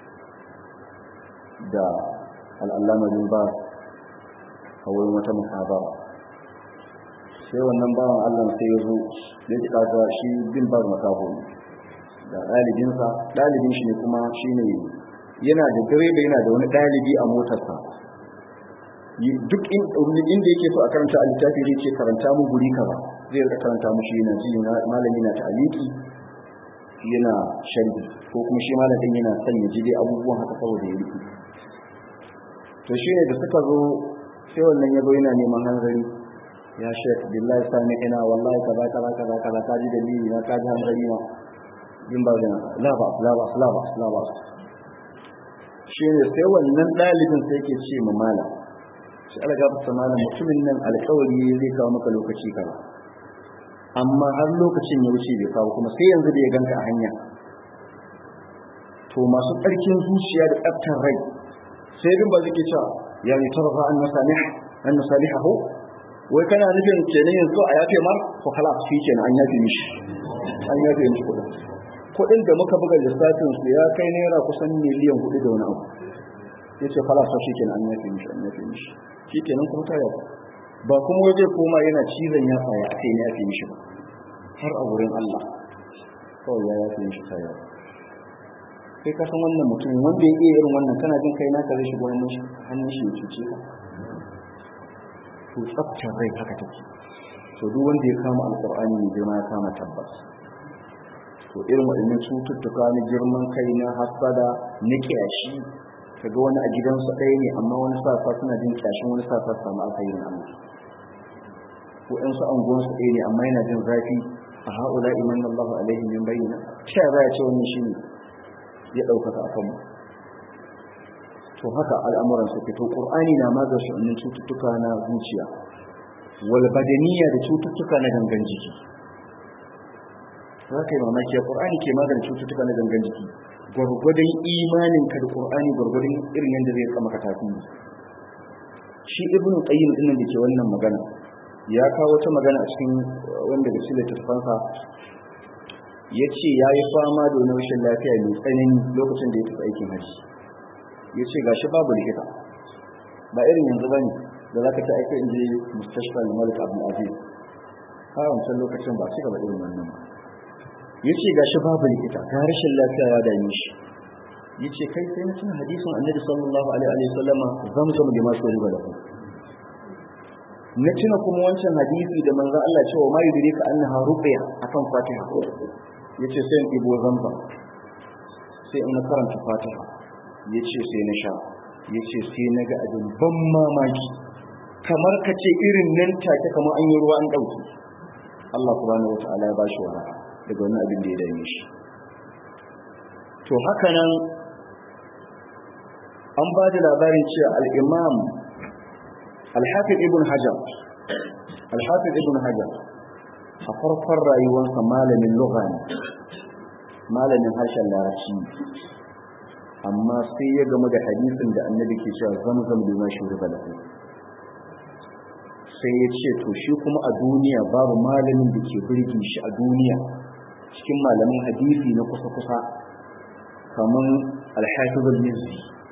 da al'allama bin ba a wurin wata muhabara sai wannan bawan allah sai ya zo ya ji kaga shi bin ba makaho ne da ɗalibinsa ɗalibin shi ne kuma shi ne yana da direba yana da wani ɗalibi a motarsa duk inda yake so a karanta a littafi zai ce karanta mu guri kaza zai rika karanta mu shi yana ji malami na ta'aliki yana sharhi ko kuma shi malam din yana son ya ji dai abubuwan haka saboda ya rike to shi ne da suka zo sai wannan ya zo yana neman hanzari ya shek billahi sami ina wallahi kaza kaza kaza kaza ka ji dalili na ka ji hanzari na yin ba da laba laba laba laba shi ne sai wannan ɗalibin sai ke ce ma malam shi ala gafata malam mutumin nan alƙawari zai kawo maka lokaci kaza amma har lokacin ya wuce bai kawo kuma sai yanzu da ya ganka a hanya to masu tsarkin zuciya da tsaftar rai sai bin ba zai cewa ya ne tarfa an masalih an masalihahu wai kana nufin kenan yanzu a yafe mar to kala shi kenan an yafe mishi an yafe mishi kuɗin kuɗin da muka buga lissafin su ya kai naira kusan miliyan hudu da wani abu ya ce kala shi kenan an yafe mishi an yafe mishi shi kenan kuma ta yafa ba kuma waje koma yana cizon ya tsaya a kai ne yafe mishi ba har a wurin Allah kawai ya yafe mishi ta yafa kai ka san wannan mutum wanda ya iya irin wannan kana jin kai naka zai shigo hannun shi ya cuce ka to tsaftar rai haka take to duk wanda ya kama alqur'ani ne girma ya kama tabbas to irin waɗannan cututtuka na girman kai na hasada na kiyashi kaga wani a gidansu ɗaya ne amma wani sasa suna jin kyashin wani sasa su samu alkhairin Allah ko ɗan su anguwansu ɗaya ne amma yana jin zafi a ha'ula iman Allah alaihi min bayyana sha za ya ce wannan shine ya ɗaukaka a kanmu to haka al'amuran su fito ƙur'ani na magance wannan cututtuka na zuciya wal badaniya da cututtuka na gangan jiki za ka yi mamaki ya ƙur'ani ke magance cututtuka na gangan jiki gwargwadon imanin ka da ƙur'ani gwargwadon irin yadda zai kama ka tafi shi ibn qayyim din da ke wannan magana ya kawo wata magana a cikin wanda da sile tafansa ya ce ya yi fama da wani rashin lafiya mai tsanani lokacin da ya tafi aikin hajji ya ce ga shi babu likita ba irin yanzu ba ne da za ka ta aika inje mustashfa malik abu aziz a wancan lokacin ba su gaba irin wannan ba ya ce ga shi babu likita ga rashin lafiya ya dame shi ya ce kai sai na tuna hadisin annabi sallallahu alaihi wa sallama zamzam da masu riba da na tuna kuma wancan hadisi da manzo Allah cewa ma yudrika annaha ruqya akan fatiha yace sai in ibo zamzam sai in karanta fatiha yace sai na sha yace sai na ga abin ban mamaki kamar ka ce irin nan take kamar an yi ruwa an dauki Allah subhanahu wataala ya bashi wa daga wannan abin da ya dame shi to haka nan an ba da labarin cewa al-imam al-hafiz ibn hajar al-hafiz ibn hajar a farkon rayuwarsa malamin lugha ne malamin harshen larabci amma sai ya gama da hadisin da annabi ke cewa zamzam lima shuriba lahu sai ya ce to shi kuma a duniya babu malamin da ke birge shi a duniya cikin malamin hadisi na kusa-kusa kamar al-hafiz al-mizzi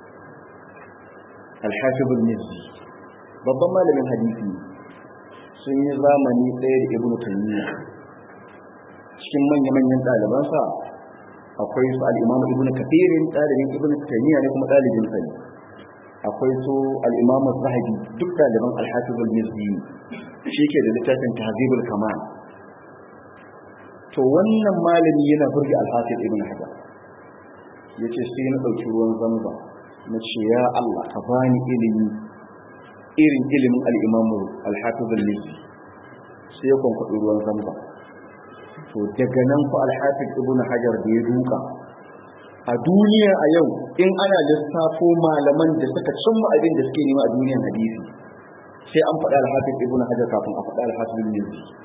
al-hafiz al-mizzi babban malamin hadisi sun yi zamani ɗaya da ibnu taymiya cikin manya-manyan ɗalibansa akwai su al'imamu ibn kafirin ɗalibin ibn taymiya ne kuma ɗalibin sa ne akwai su al'imamu zahabi duk ɗaliban alhafiz al-mizzi shi ke da littafin tahzibul kamal to wannan malami yana burge alhafiz ibn hajar ya ce sai na ɗauki ruwan zamba na ce ya allah ka bani ilimi irin ilimin al'imamu alhafiz al-mizzi sai ya kwankwaɗi ruwan zamba to daga nan fa alhafiz ibnu hajar da ya duka a duniya a yau in ana lissafo malaman da suka cimma abin da suke nema a duniyan hadisi sai an faɗa alhafiz ibnu hajar kafin a faɗa alhafiz ibn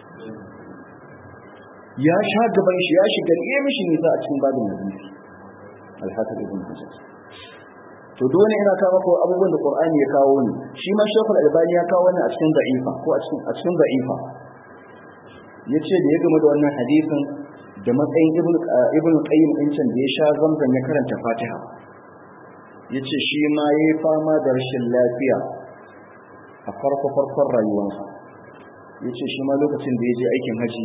ya sha gaban shi ya shiga ne mishi nisa a cikin babin hadisi alhafiz ibnu hajar to dole ina kawo maka abubuwan da qur'ani ya kawo ni shi ma shekul albani ya kawo wannan a cikin da'ifa ko a cikin a cikin da'ifa ya ce da ya gama da wannan hadisin da matsayin ibn qayyim din can da ya sha zamzam ya karanta fatiha ya ce shi ma ya yi fama da rashin lafiya a farko farkon rayuwarsa ya ce shi ma lokacin da ya je aikin haji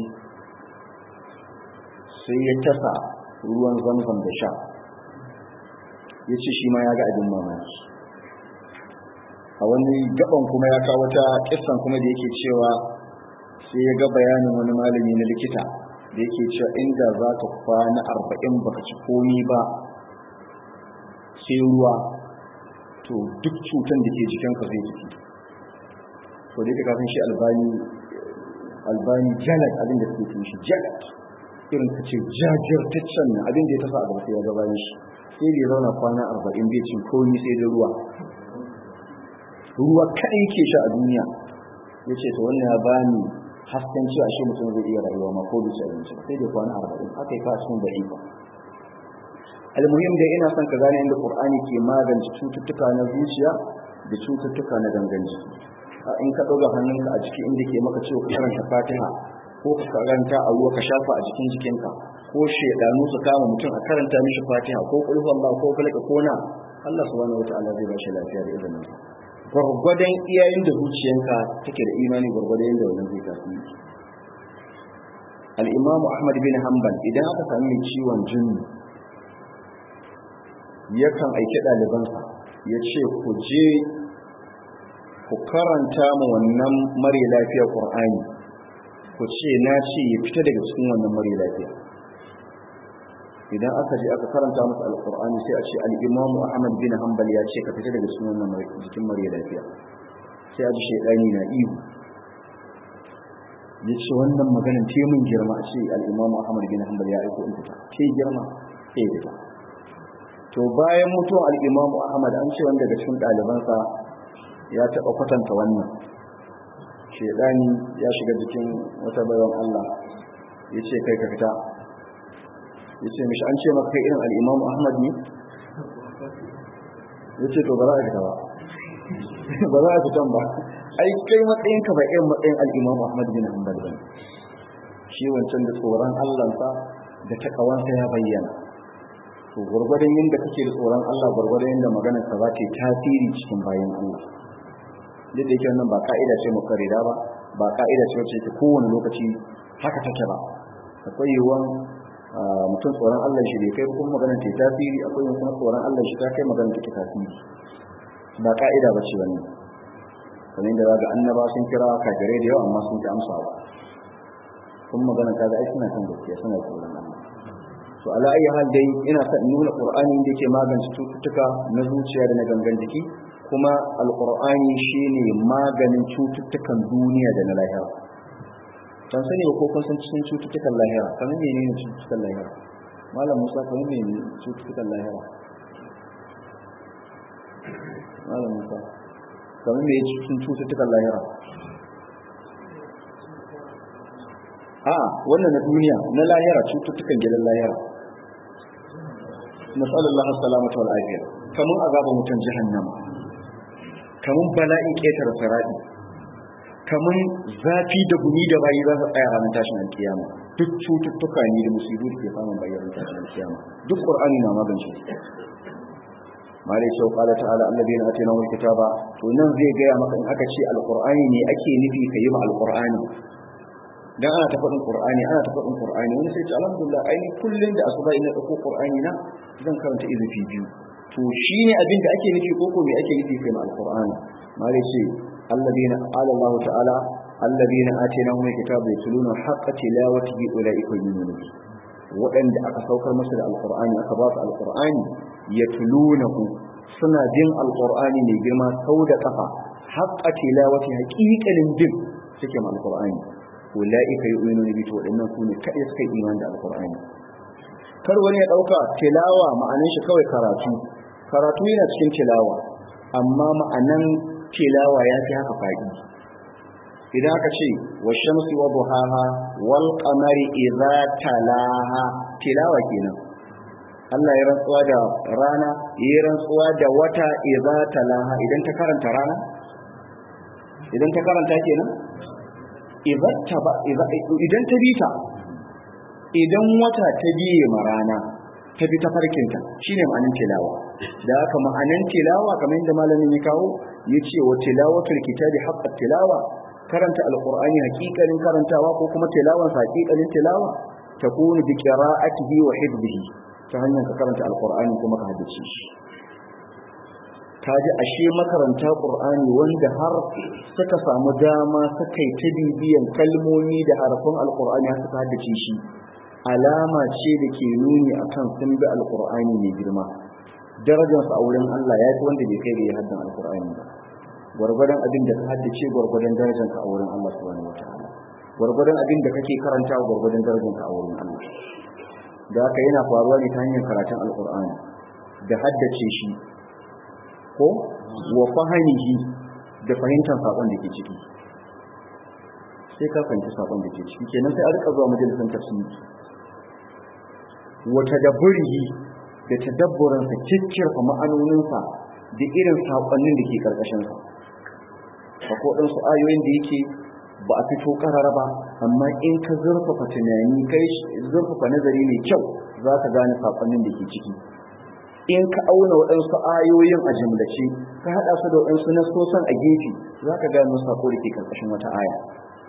sai ya tasa ruwan zamzam da sha ya ce shi ma ya ga abin mamaki a wani gaban kuma ya kawo ta kissan kuma da yake cewa sai ya ga bayanin wani malami na likita da yake cewa inda za ka kwana arba'in baka ci komi ba sai ruwa to duk cutan da ke jikinka zai jiki to da yake kafin shi albani albani jalat abin da suke shi jalat irin ka ce jajirtaccen nan abin da ya tafa a gaba sai ya gabayin shi sai da ya zauna kwana arba'in bai cin komi sai da ruwa ruwa kaɗai ke sha a duniya ya ce to wannan ya bani hasken cewa shi mutum zai iya rayuwa ma ko bisa abinci sai da kwana arba'in aka yi kasuwan da ifa almuhim dai ina son ka gane inda qur'ani ke magance cututtuka na zuciya da cututtuka na gangan jiki in ka ɗauka hannunka a jiki inda ke maka cewa ka karanta fatiha ko ka karanta a ruwa ka shafa a jikin jikinka ko shedanu su kama mutum a karanta mishi fatiha ko kulhu Allah ko falaka ko na Allah subhanahu wataala zai ba shi lafiya da izinin sa gwargwadon iyayen da zuciyanka take da imani gwargwadon yadda wannan zai tasiri al-imam Ahmad bin Hanbal idan aka sami mai ciwon jinni yakan aiki ɗalibansa ya ce ku je ku karanta ma wannan mare lafiya Qur'ani ku ce na ce ya fita daga cikin wannan mare lafiya idan aka je aka karanta masa alqur'ani sai a ce al-imam ahmad bin hanbal ya ce ka fita daga cikin wannan jikin mare lafiya sai a ji shaydani na ihu ya ce wannan maganin te mun girma a ce al-imam ahmad bin hanbal ya aiko in fita ke girma sai ya fita to bayan mutuwar al-imam ahmad an ce wanda daga cikin ɗalibansa ya taɓa kwatanta wannan shaidani ya shiga jikin wata bayan Allah ya ce kai ka fita ya ce mishi an ce maka kai irin al'imamu ahmad ne ya ce to ba za a fita ba ba za a fitan ba ai kai matsayinka ba irin matsayin al'imamu ahmad bin hanbal ba shi wancan da tsoron allansa da takawansa ya bayyana to gwargwadon yadda kake da tsoron allah gwargwadon yadda maganar ka za ta yi tasiri cikin bayan allah duk da yake wannan ba ka'ida ce mukarrida ba ba ka'ida ce wacce ke kowane lokaci haka take ba akwai yiwuwan mutum tsoron Allah shi bai kai kuma maganar ta tasiri akwai yiwuwan kuma tsoron Allah shi ta kai maganar ta tasiri ba ka'ida ba ce wannan kamar yadda ga annaba sun kira kafirai da yawa amma sun ta amsa ba kuma magana ta ga ai suna kan gaskiya suna tsoron Allah to ala ayi hal dai ina son nuna qur'ani da yake magance cututtuka na zuciya da na gangan jiki kuma alqur'ani shine maganin cututtukan duniya da na lahira kan sani ko kun san cikin cututtukan lahira kamar menene cututtukan lahira malam Musa kamar menene cututtukan lahira malam Musa kamar me cikin cututtukan lahira a wannan na duniya na lahira cututtukan gidan lahira nasallallahu salamata wal afiya kamun azaba mutan jahannama kamun bala'in ƙetare sarari kamun zafi da gumi da bayi za su tsaya ranar tashin alkiyama duk cututtuka ne da musibu da ke samun bayyana tashin alkiyama duk qur'ani na magance su malai cewa qala ta'ala alladheena atainahum alkitaba to nan zai gaya maka in aka ce alqur'ani ne ake nufi ka yi ma alqur'ani dan ana ta faɗin qur'ani ana ta faɗin qur'ani wani sai ce alhamdulillah ai kullun da asuba ina dauko qur'ani na zan karanta izufi biyu to shine abin da ake nufi ko ko me ake nufi kai ma alqur'ani malai ce alladheena qala Allah ta'ala alladheena atainahum alkitaba yatluna haqqa tilawatihi ulaika yu'minun waɗanda aka saukar masa da alqur'ani aka ba su alqur'ani yatlunahu suna jin alqur'ani mai girma sau da kafa haqqa tilawati haqiqanin bin suke ma alqur'ani ulaika yu'minuna bi to wadannan sune kai suka yi imani da alqur'ani kar wani ya dauka tilawa ma'anan shi kawai karatu karatu yana cikin tilawa amma ma'anan tilawa ya fi haka fadi idan aka ce wa shamsi wa duhaha wal qamari idza talaha tilawa kenan Allah ya rantsuwa da rana ya rantsuwa da wata idza talaha idan ta karanta rana idan ta karanta kenan idan ta bi ta idan wata ta biye ma rana ta bi ta farkinta shine ma'anin tilawa da haka ma'anin tilawa kamar yadda malamin ya kawo ya ce wa tilawatul kitabi haqqat tilawa karanta alqur'ani hakikanin karantawa ko kuma tilawan sa hakikanin tilawa takunu bi qira'atihi wa hifdhihi ta hanyar ka karanta alqur'ani kuma ka haddace shi kaji ashe makaranta qur'ani wanda har suka samu dama suka yi ta bibiyan kalmomi da harafin alqur'ani har suka haddace shi alama ce da ke nuni akan sun bi alqur'ani mai girma darajarsa a wurin Allah ya fi wanda bai kai da ya haddan alqur'ani ba gwargwadon abin da ka haddace gwargwadon darajarka a wurin Allah subhanahu wataala gwargwadon abin da kake karantawa gwargwadon darajarka a wurin Allah da haka yana faruwa ne ta hanyar karatun alqur'ani da haddace shi ko wa fahimihi da fahimtar sakon da ke ciki sai ka fahimci sakon da ke ciki kenan sai a rika zuwa majalisar tafsiri wa tadabburihi da tadabburin sa kikkirfa ma'anonin sa da irin sakonnin da ke karkashin sa akwai dan su ayoyin da yake ba a fito karara ba amma in ka zurfafa tunani kai zurfafa nazari mai kyau za ka gane sakonnin da ke ciki in ka auna waɗansu ayoyin a jimlace ka haɗa su da waɗansu nasosan a gefe za ka gano sako da ke ƙarƙashin wata aya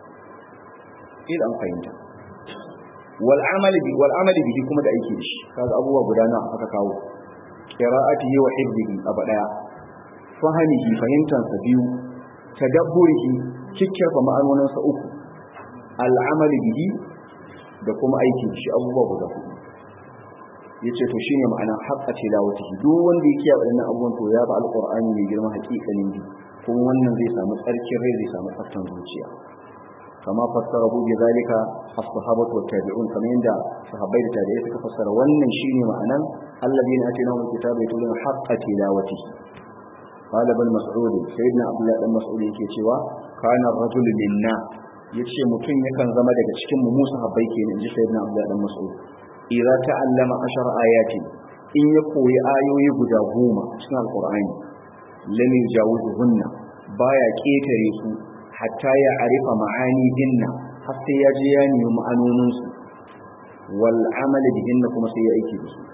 ila an fahimta wal amali bi wal amali bihi kuma da aiki da shi kaga abubuwa guda na aka kawo qira'atihi wa hifdhihi aba daya fahimihi fahimtan sa biyu tadabburihi kikkifa ma'anonin sa uku al amali bihi da kuma aiki da shi abubuwa guda hudu yace to shine ma'ana haqqa tilawatihi duk wanda yake wadannan abubuwan to ya ba alqur'ani mai girma hakikanin bi kuma wannan zai samu tsarkin rai zai samu tsaftan zuciya kama fassara hu bi zalika as-sahabatu wa tabi'un kamar yanda sahabbai da tabi'ai suka fassara wannan shine ma'anan alladhina atainahum alkitaba yatluna haqqa tilawatihi qala ibn mas'ud sayyidina abdullah ibn mas'ud yake cewa kana ar-rajulu minna yace mutum yakan zama daga cikin mu musa habbai kenan inji sayyidina abdullah ibn mas'ud idza ta'allama ashara ayatin in ya koyi ayoyi guda goma cikin alqur'ani lam yujawizuhunna baya ketare su hatta ya arifa ma'ani dinna har sai ya je ya nemi ma'anonin su wal amal bihinna kuma sai ya aiki da su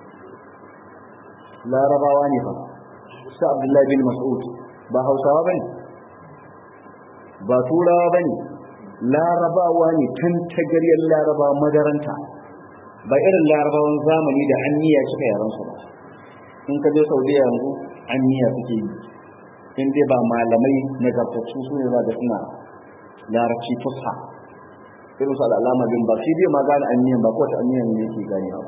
larabawa ne fa sa abdullahi bin mas'ud ba hausawa bane ba turawa bane larabawa ne tantagariyar larabawa madaranta ba irin larabawan zamani da anniya suka yaran su ba in ka je saudiya yanzu anniya suke yi in dai ba malamai nagartattu su ne za da suna larabci fusha irin su al'alama bin ba shi bai ma gane anniyan ba kowace anniyan ne yake gane ba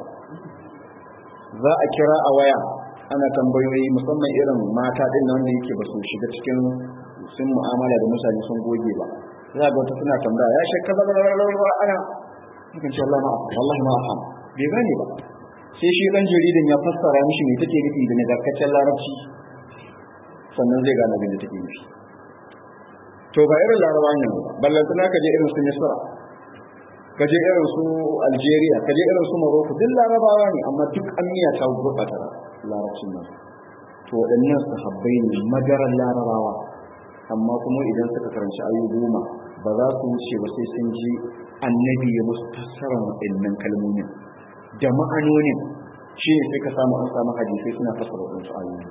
za a kira a waya ana tambayoyi musamman irin mata din nan da yake ba su shiga cikin sun mu'amala da mutane sun goge ba za ga wata suna tambaya ya shekka ana sukan ce Allah ma'a wallahi ma afam bai gane ba sai shi dan jaridan ya fassara mishi me take nufi da nagartaccen larabci sannan zai gane abin da take nufi to ba irin larabawa ne ba ballan tana ka je irin su Misra ka je irin su Algeria ka je irin su Morocco duk larabawa ne amma duk amiya ta gurbata larabcin nan to waɗannan sahabbai ne madaran larabawa amma kuma idan suka karanci ayu goma ba za su wuce ba sai sun ji annabi ya musu fassarar waɗannan kalmomin da ma'anonin shi ne sai ka samu an samu hadisai suna fassara waɗansu ayoyi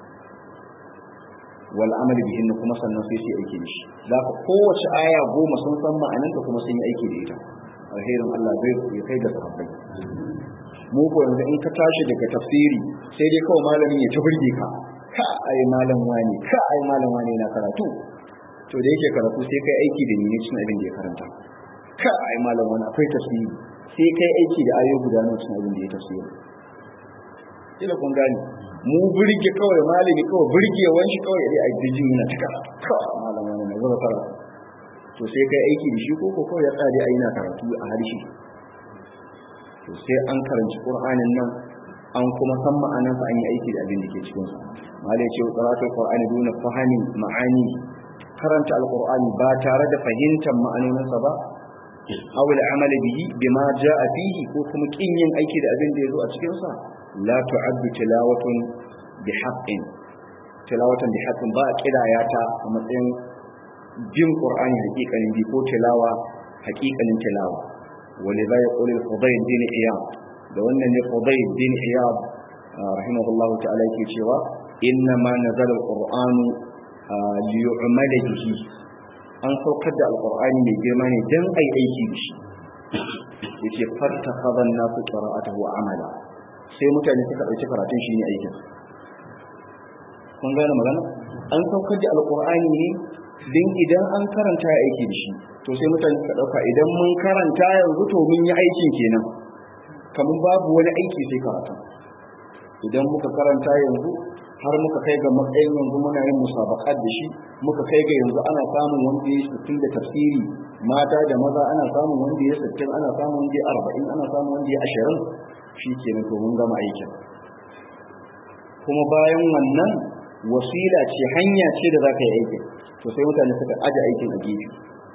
wal amali bihin kuma sannan sai su aiki da shi za ka kowace aya goma sun san ma'ananta kuma sun yi aiki da ita alherin Allah zai ya kai ga sahabbai mu ko yanzu in ka tashi daga tafsiri sai dai kawai malamin ya ta burge ka ka ai malam wani ka ai malam wani na karatu to da yake karatu sai kai aiki da ni ne cikin abin da ya karanta ka ai malam wani akwai tafsiri sai kai aiki da ayoyi guda nawa cikin abin da ya tafsiri kila kun gani mu burge kawai malami kawai burge wani kawai dai a jin yana ta karatu ka malam wani na zuba karatu to sai kai aiki da shi ko ko kawai ya tsare a yana karatu a harshe to sai an karanci qur'anin nan an kuma san ma'anarsa an yi aiki da abin da ke cikin sa malai ce qira'atul qur'ani duna fahimi ma'ani karanta alqur'ani ba tare da fahimtar ma'anoninsa ba aw al'amal bihi bima jaa fihi ko kuma kin yin aiki da abin da yazo a cikin sa la tu'addu tilawatun bi haqqin tilawatan bi haqqin ba kidaya ta a matsayin jin qur'ani hakikanin bi ko tilawa hakikanin tilawa ولذا يقول الفضيل بن عياض da wannan ne Fudayl bin Iyad rahimahullah ta'ala yake cewa inna ma nazala al-Qur'anu li yu'mala bihi an saukar da alqur'ani mai girma ne dan ai aiki da shi yace farta khadan nasu qira'atuhu wa amala sai mutane suka dauki karatun shi ne aikin kun gane magana an saukar da alqur'ani ne din idan an karanta ya aiki da shi to sai mutane suka dauka idan mun karanta yanzu to mun yi aikin kenan kamar babu wani aiki sai karatu idan muka karanta yanzu har muka kai ga matsayin yanzu muna yin musabakat da shi muka kai ga yanzu ana samun wanda ya sittin da tafsiri mata da maza ana samun wanda ya sittin ana samun wanda ya arba'in ana samun wanda ya ashirin shi kenan to mun gama aikin kuma bayan wannan wasila ce hanya ce da za ka yi aikin to sai mutane suka aje aikin a gefe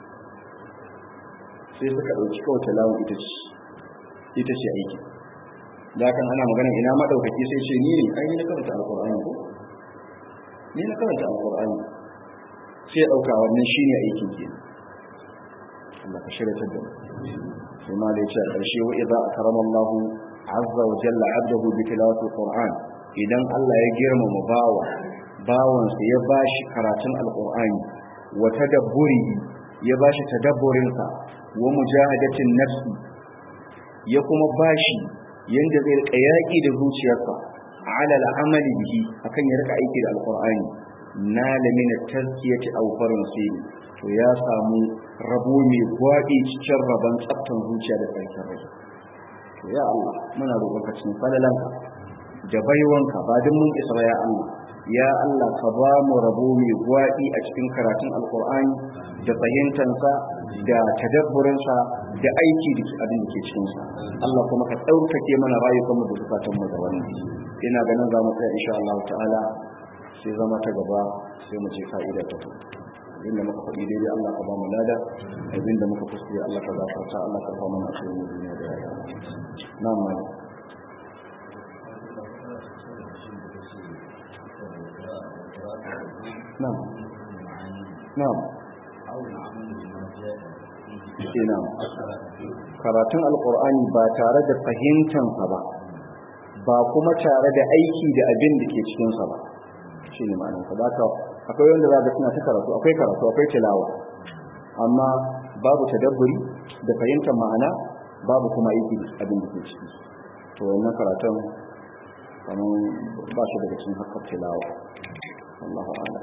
sai suka ɗauki kawai talawun ita ce ita ce aikin da kan ana magana ina madaukaki sai ce ni ne ai ni na karanta alqur'ani ko ni na karanta alqur'ani sai dauka wannan shine aikin ke Allah ka shirya da sai ma da yace karshe wa idza akrama Allah azza wa jalla 'abdahu bi tilawati alqur'an idan Allah ya girmama bawa bawan sa ya bashi karatun alqur'ani wa tadabburi ya bashi tadabburin sa wa mujahadatin nafsi ya kuma bashi yanda zai rika yaƙi da zuciyarsa ala al'amali bihi akan ya rika aiki da alqur'ani na lamina tazkiyati aw faransi to ya samu rabo mai gwaɗi cikin rabon tsaftan zuciya da tsarkin rai to ya Allah muna roƙon ka cikin falalanka da baiwanka ba duk mun isa ya Allah ya Allah ka ba mu rabo mai gwaɗi a cikin karatun alqur'ani da fahimtansa da tadabburinsa da aiki da abin da ke cikinsa Allah kuma ka ɗaukake mana rayukanmu da zukatanmu da wannan ina ganin za mu tsaya insha Allah ta'ala sai zama ta gaba sai mu ce fa'ida ta to inda muka faɗi daidai Allah ka ba mu lada abin da muka kuskure Allah ka gafarta Allah ka ba mu a cikin duniya da rayuwa na'am malam na'am na'am kenan karatun alkur'ani ba tare da fahimtansa ba ba kuma tare da aiki da abin da ke cikinsa ba shi ne ma'anin ka baka akwai wanda za ga suna ta karatu akwai karatu akwai tilawa amma babu tadabburi da fahimtar ma'ana babu kuma aiki da abin da ke ciki to wannan karatun kamar ba shi daga cikin hakkar tilawa Allahu a'lam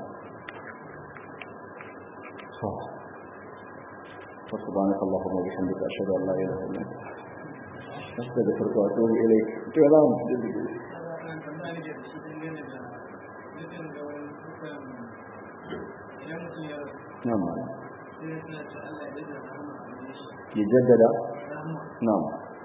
فسبحانك اللهم وبحمدك اشهد ان لا اله الا انت استغفرك واتوب اليك to ya zamu نعم يجدد نعم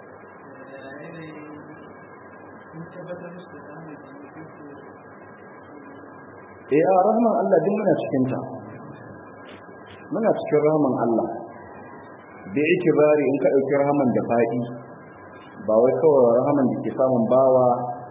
eh a rahman Allah din muna cikin ta muna cikin rahman Allah da yake bari in ka ɗauki rahaman da faɗi ba wai kawai rahaman da ke samun bawa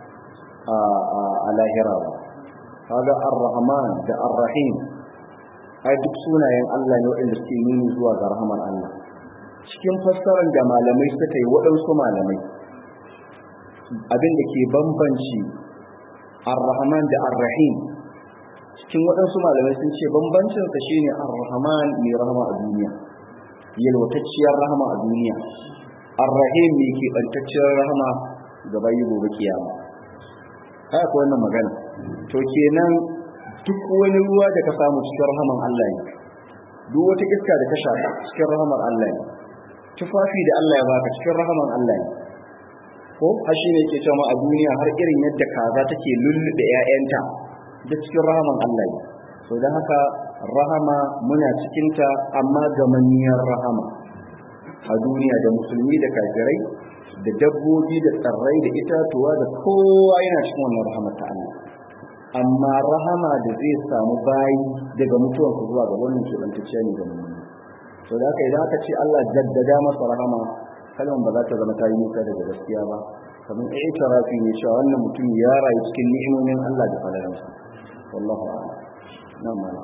a lahira ba kaga ar-rahman da ar-rahim ai duk sunayen Allah ne waɗanda suke nuni zuwa ga rahaman Allah cikin fassarar da malamai suka yi waɗansu malamai abin da ke bambanci ar-rahman da ar-rahim cikin waɗansu malamai sun ce bambancinsa shine ar-rahman mai rahama a duniya yalwatacciyar rahama a duniya ar-rahim mai keɓantacciyar rahama ga bayi gobe kiyama haka ko wannan magana to kenan duk wani ruwa da ka samu cikin rahaman Allah ne duk wata iska da ka shaka cikin rahamar Allah ne tufafi da Allah ya baka cikin rahaman Allah ne ko har shi ne yake cewa a duniya har irin yadda kaza take lullube ƴaƴanta da cikin rahaman Allah ne so dan haka rahama muna cikinta amma gamaniyar rahama a duniya da musulmi da kafirai da dabbobi da tsarrai da itatuwa da kowa yana cikin wannan rahamar ta Allah amma rahama da zai samu bayi daga mutuwar su zuwa ga wannan keɓantacciya ne ga mummuni to da haka idan aka ce Allah jaddada masa rahama kalmar ba za ta zama ta yi nisa daga gaskiya ba kamar i'tirafi ne cewa wannan mutum ya rayu cikin ni'imomin Allah da falalansa wallahu a'lam nan malam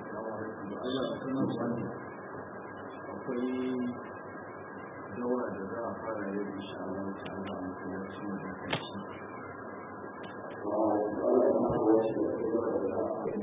akwai dawa da za a fara yau insha Allah ta'ala a masallacin da kai shi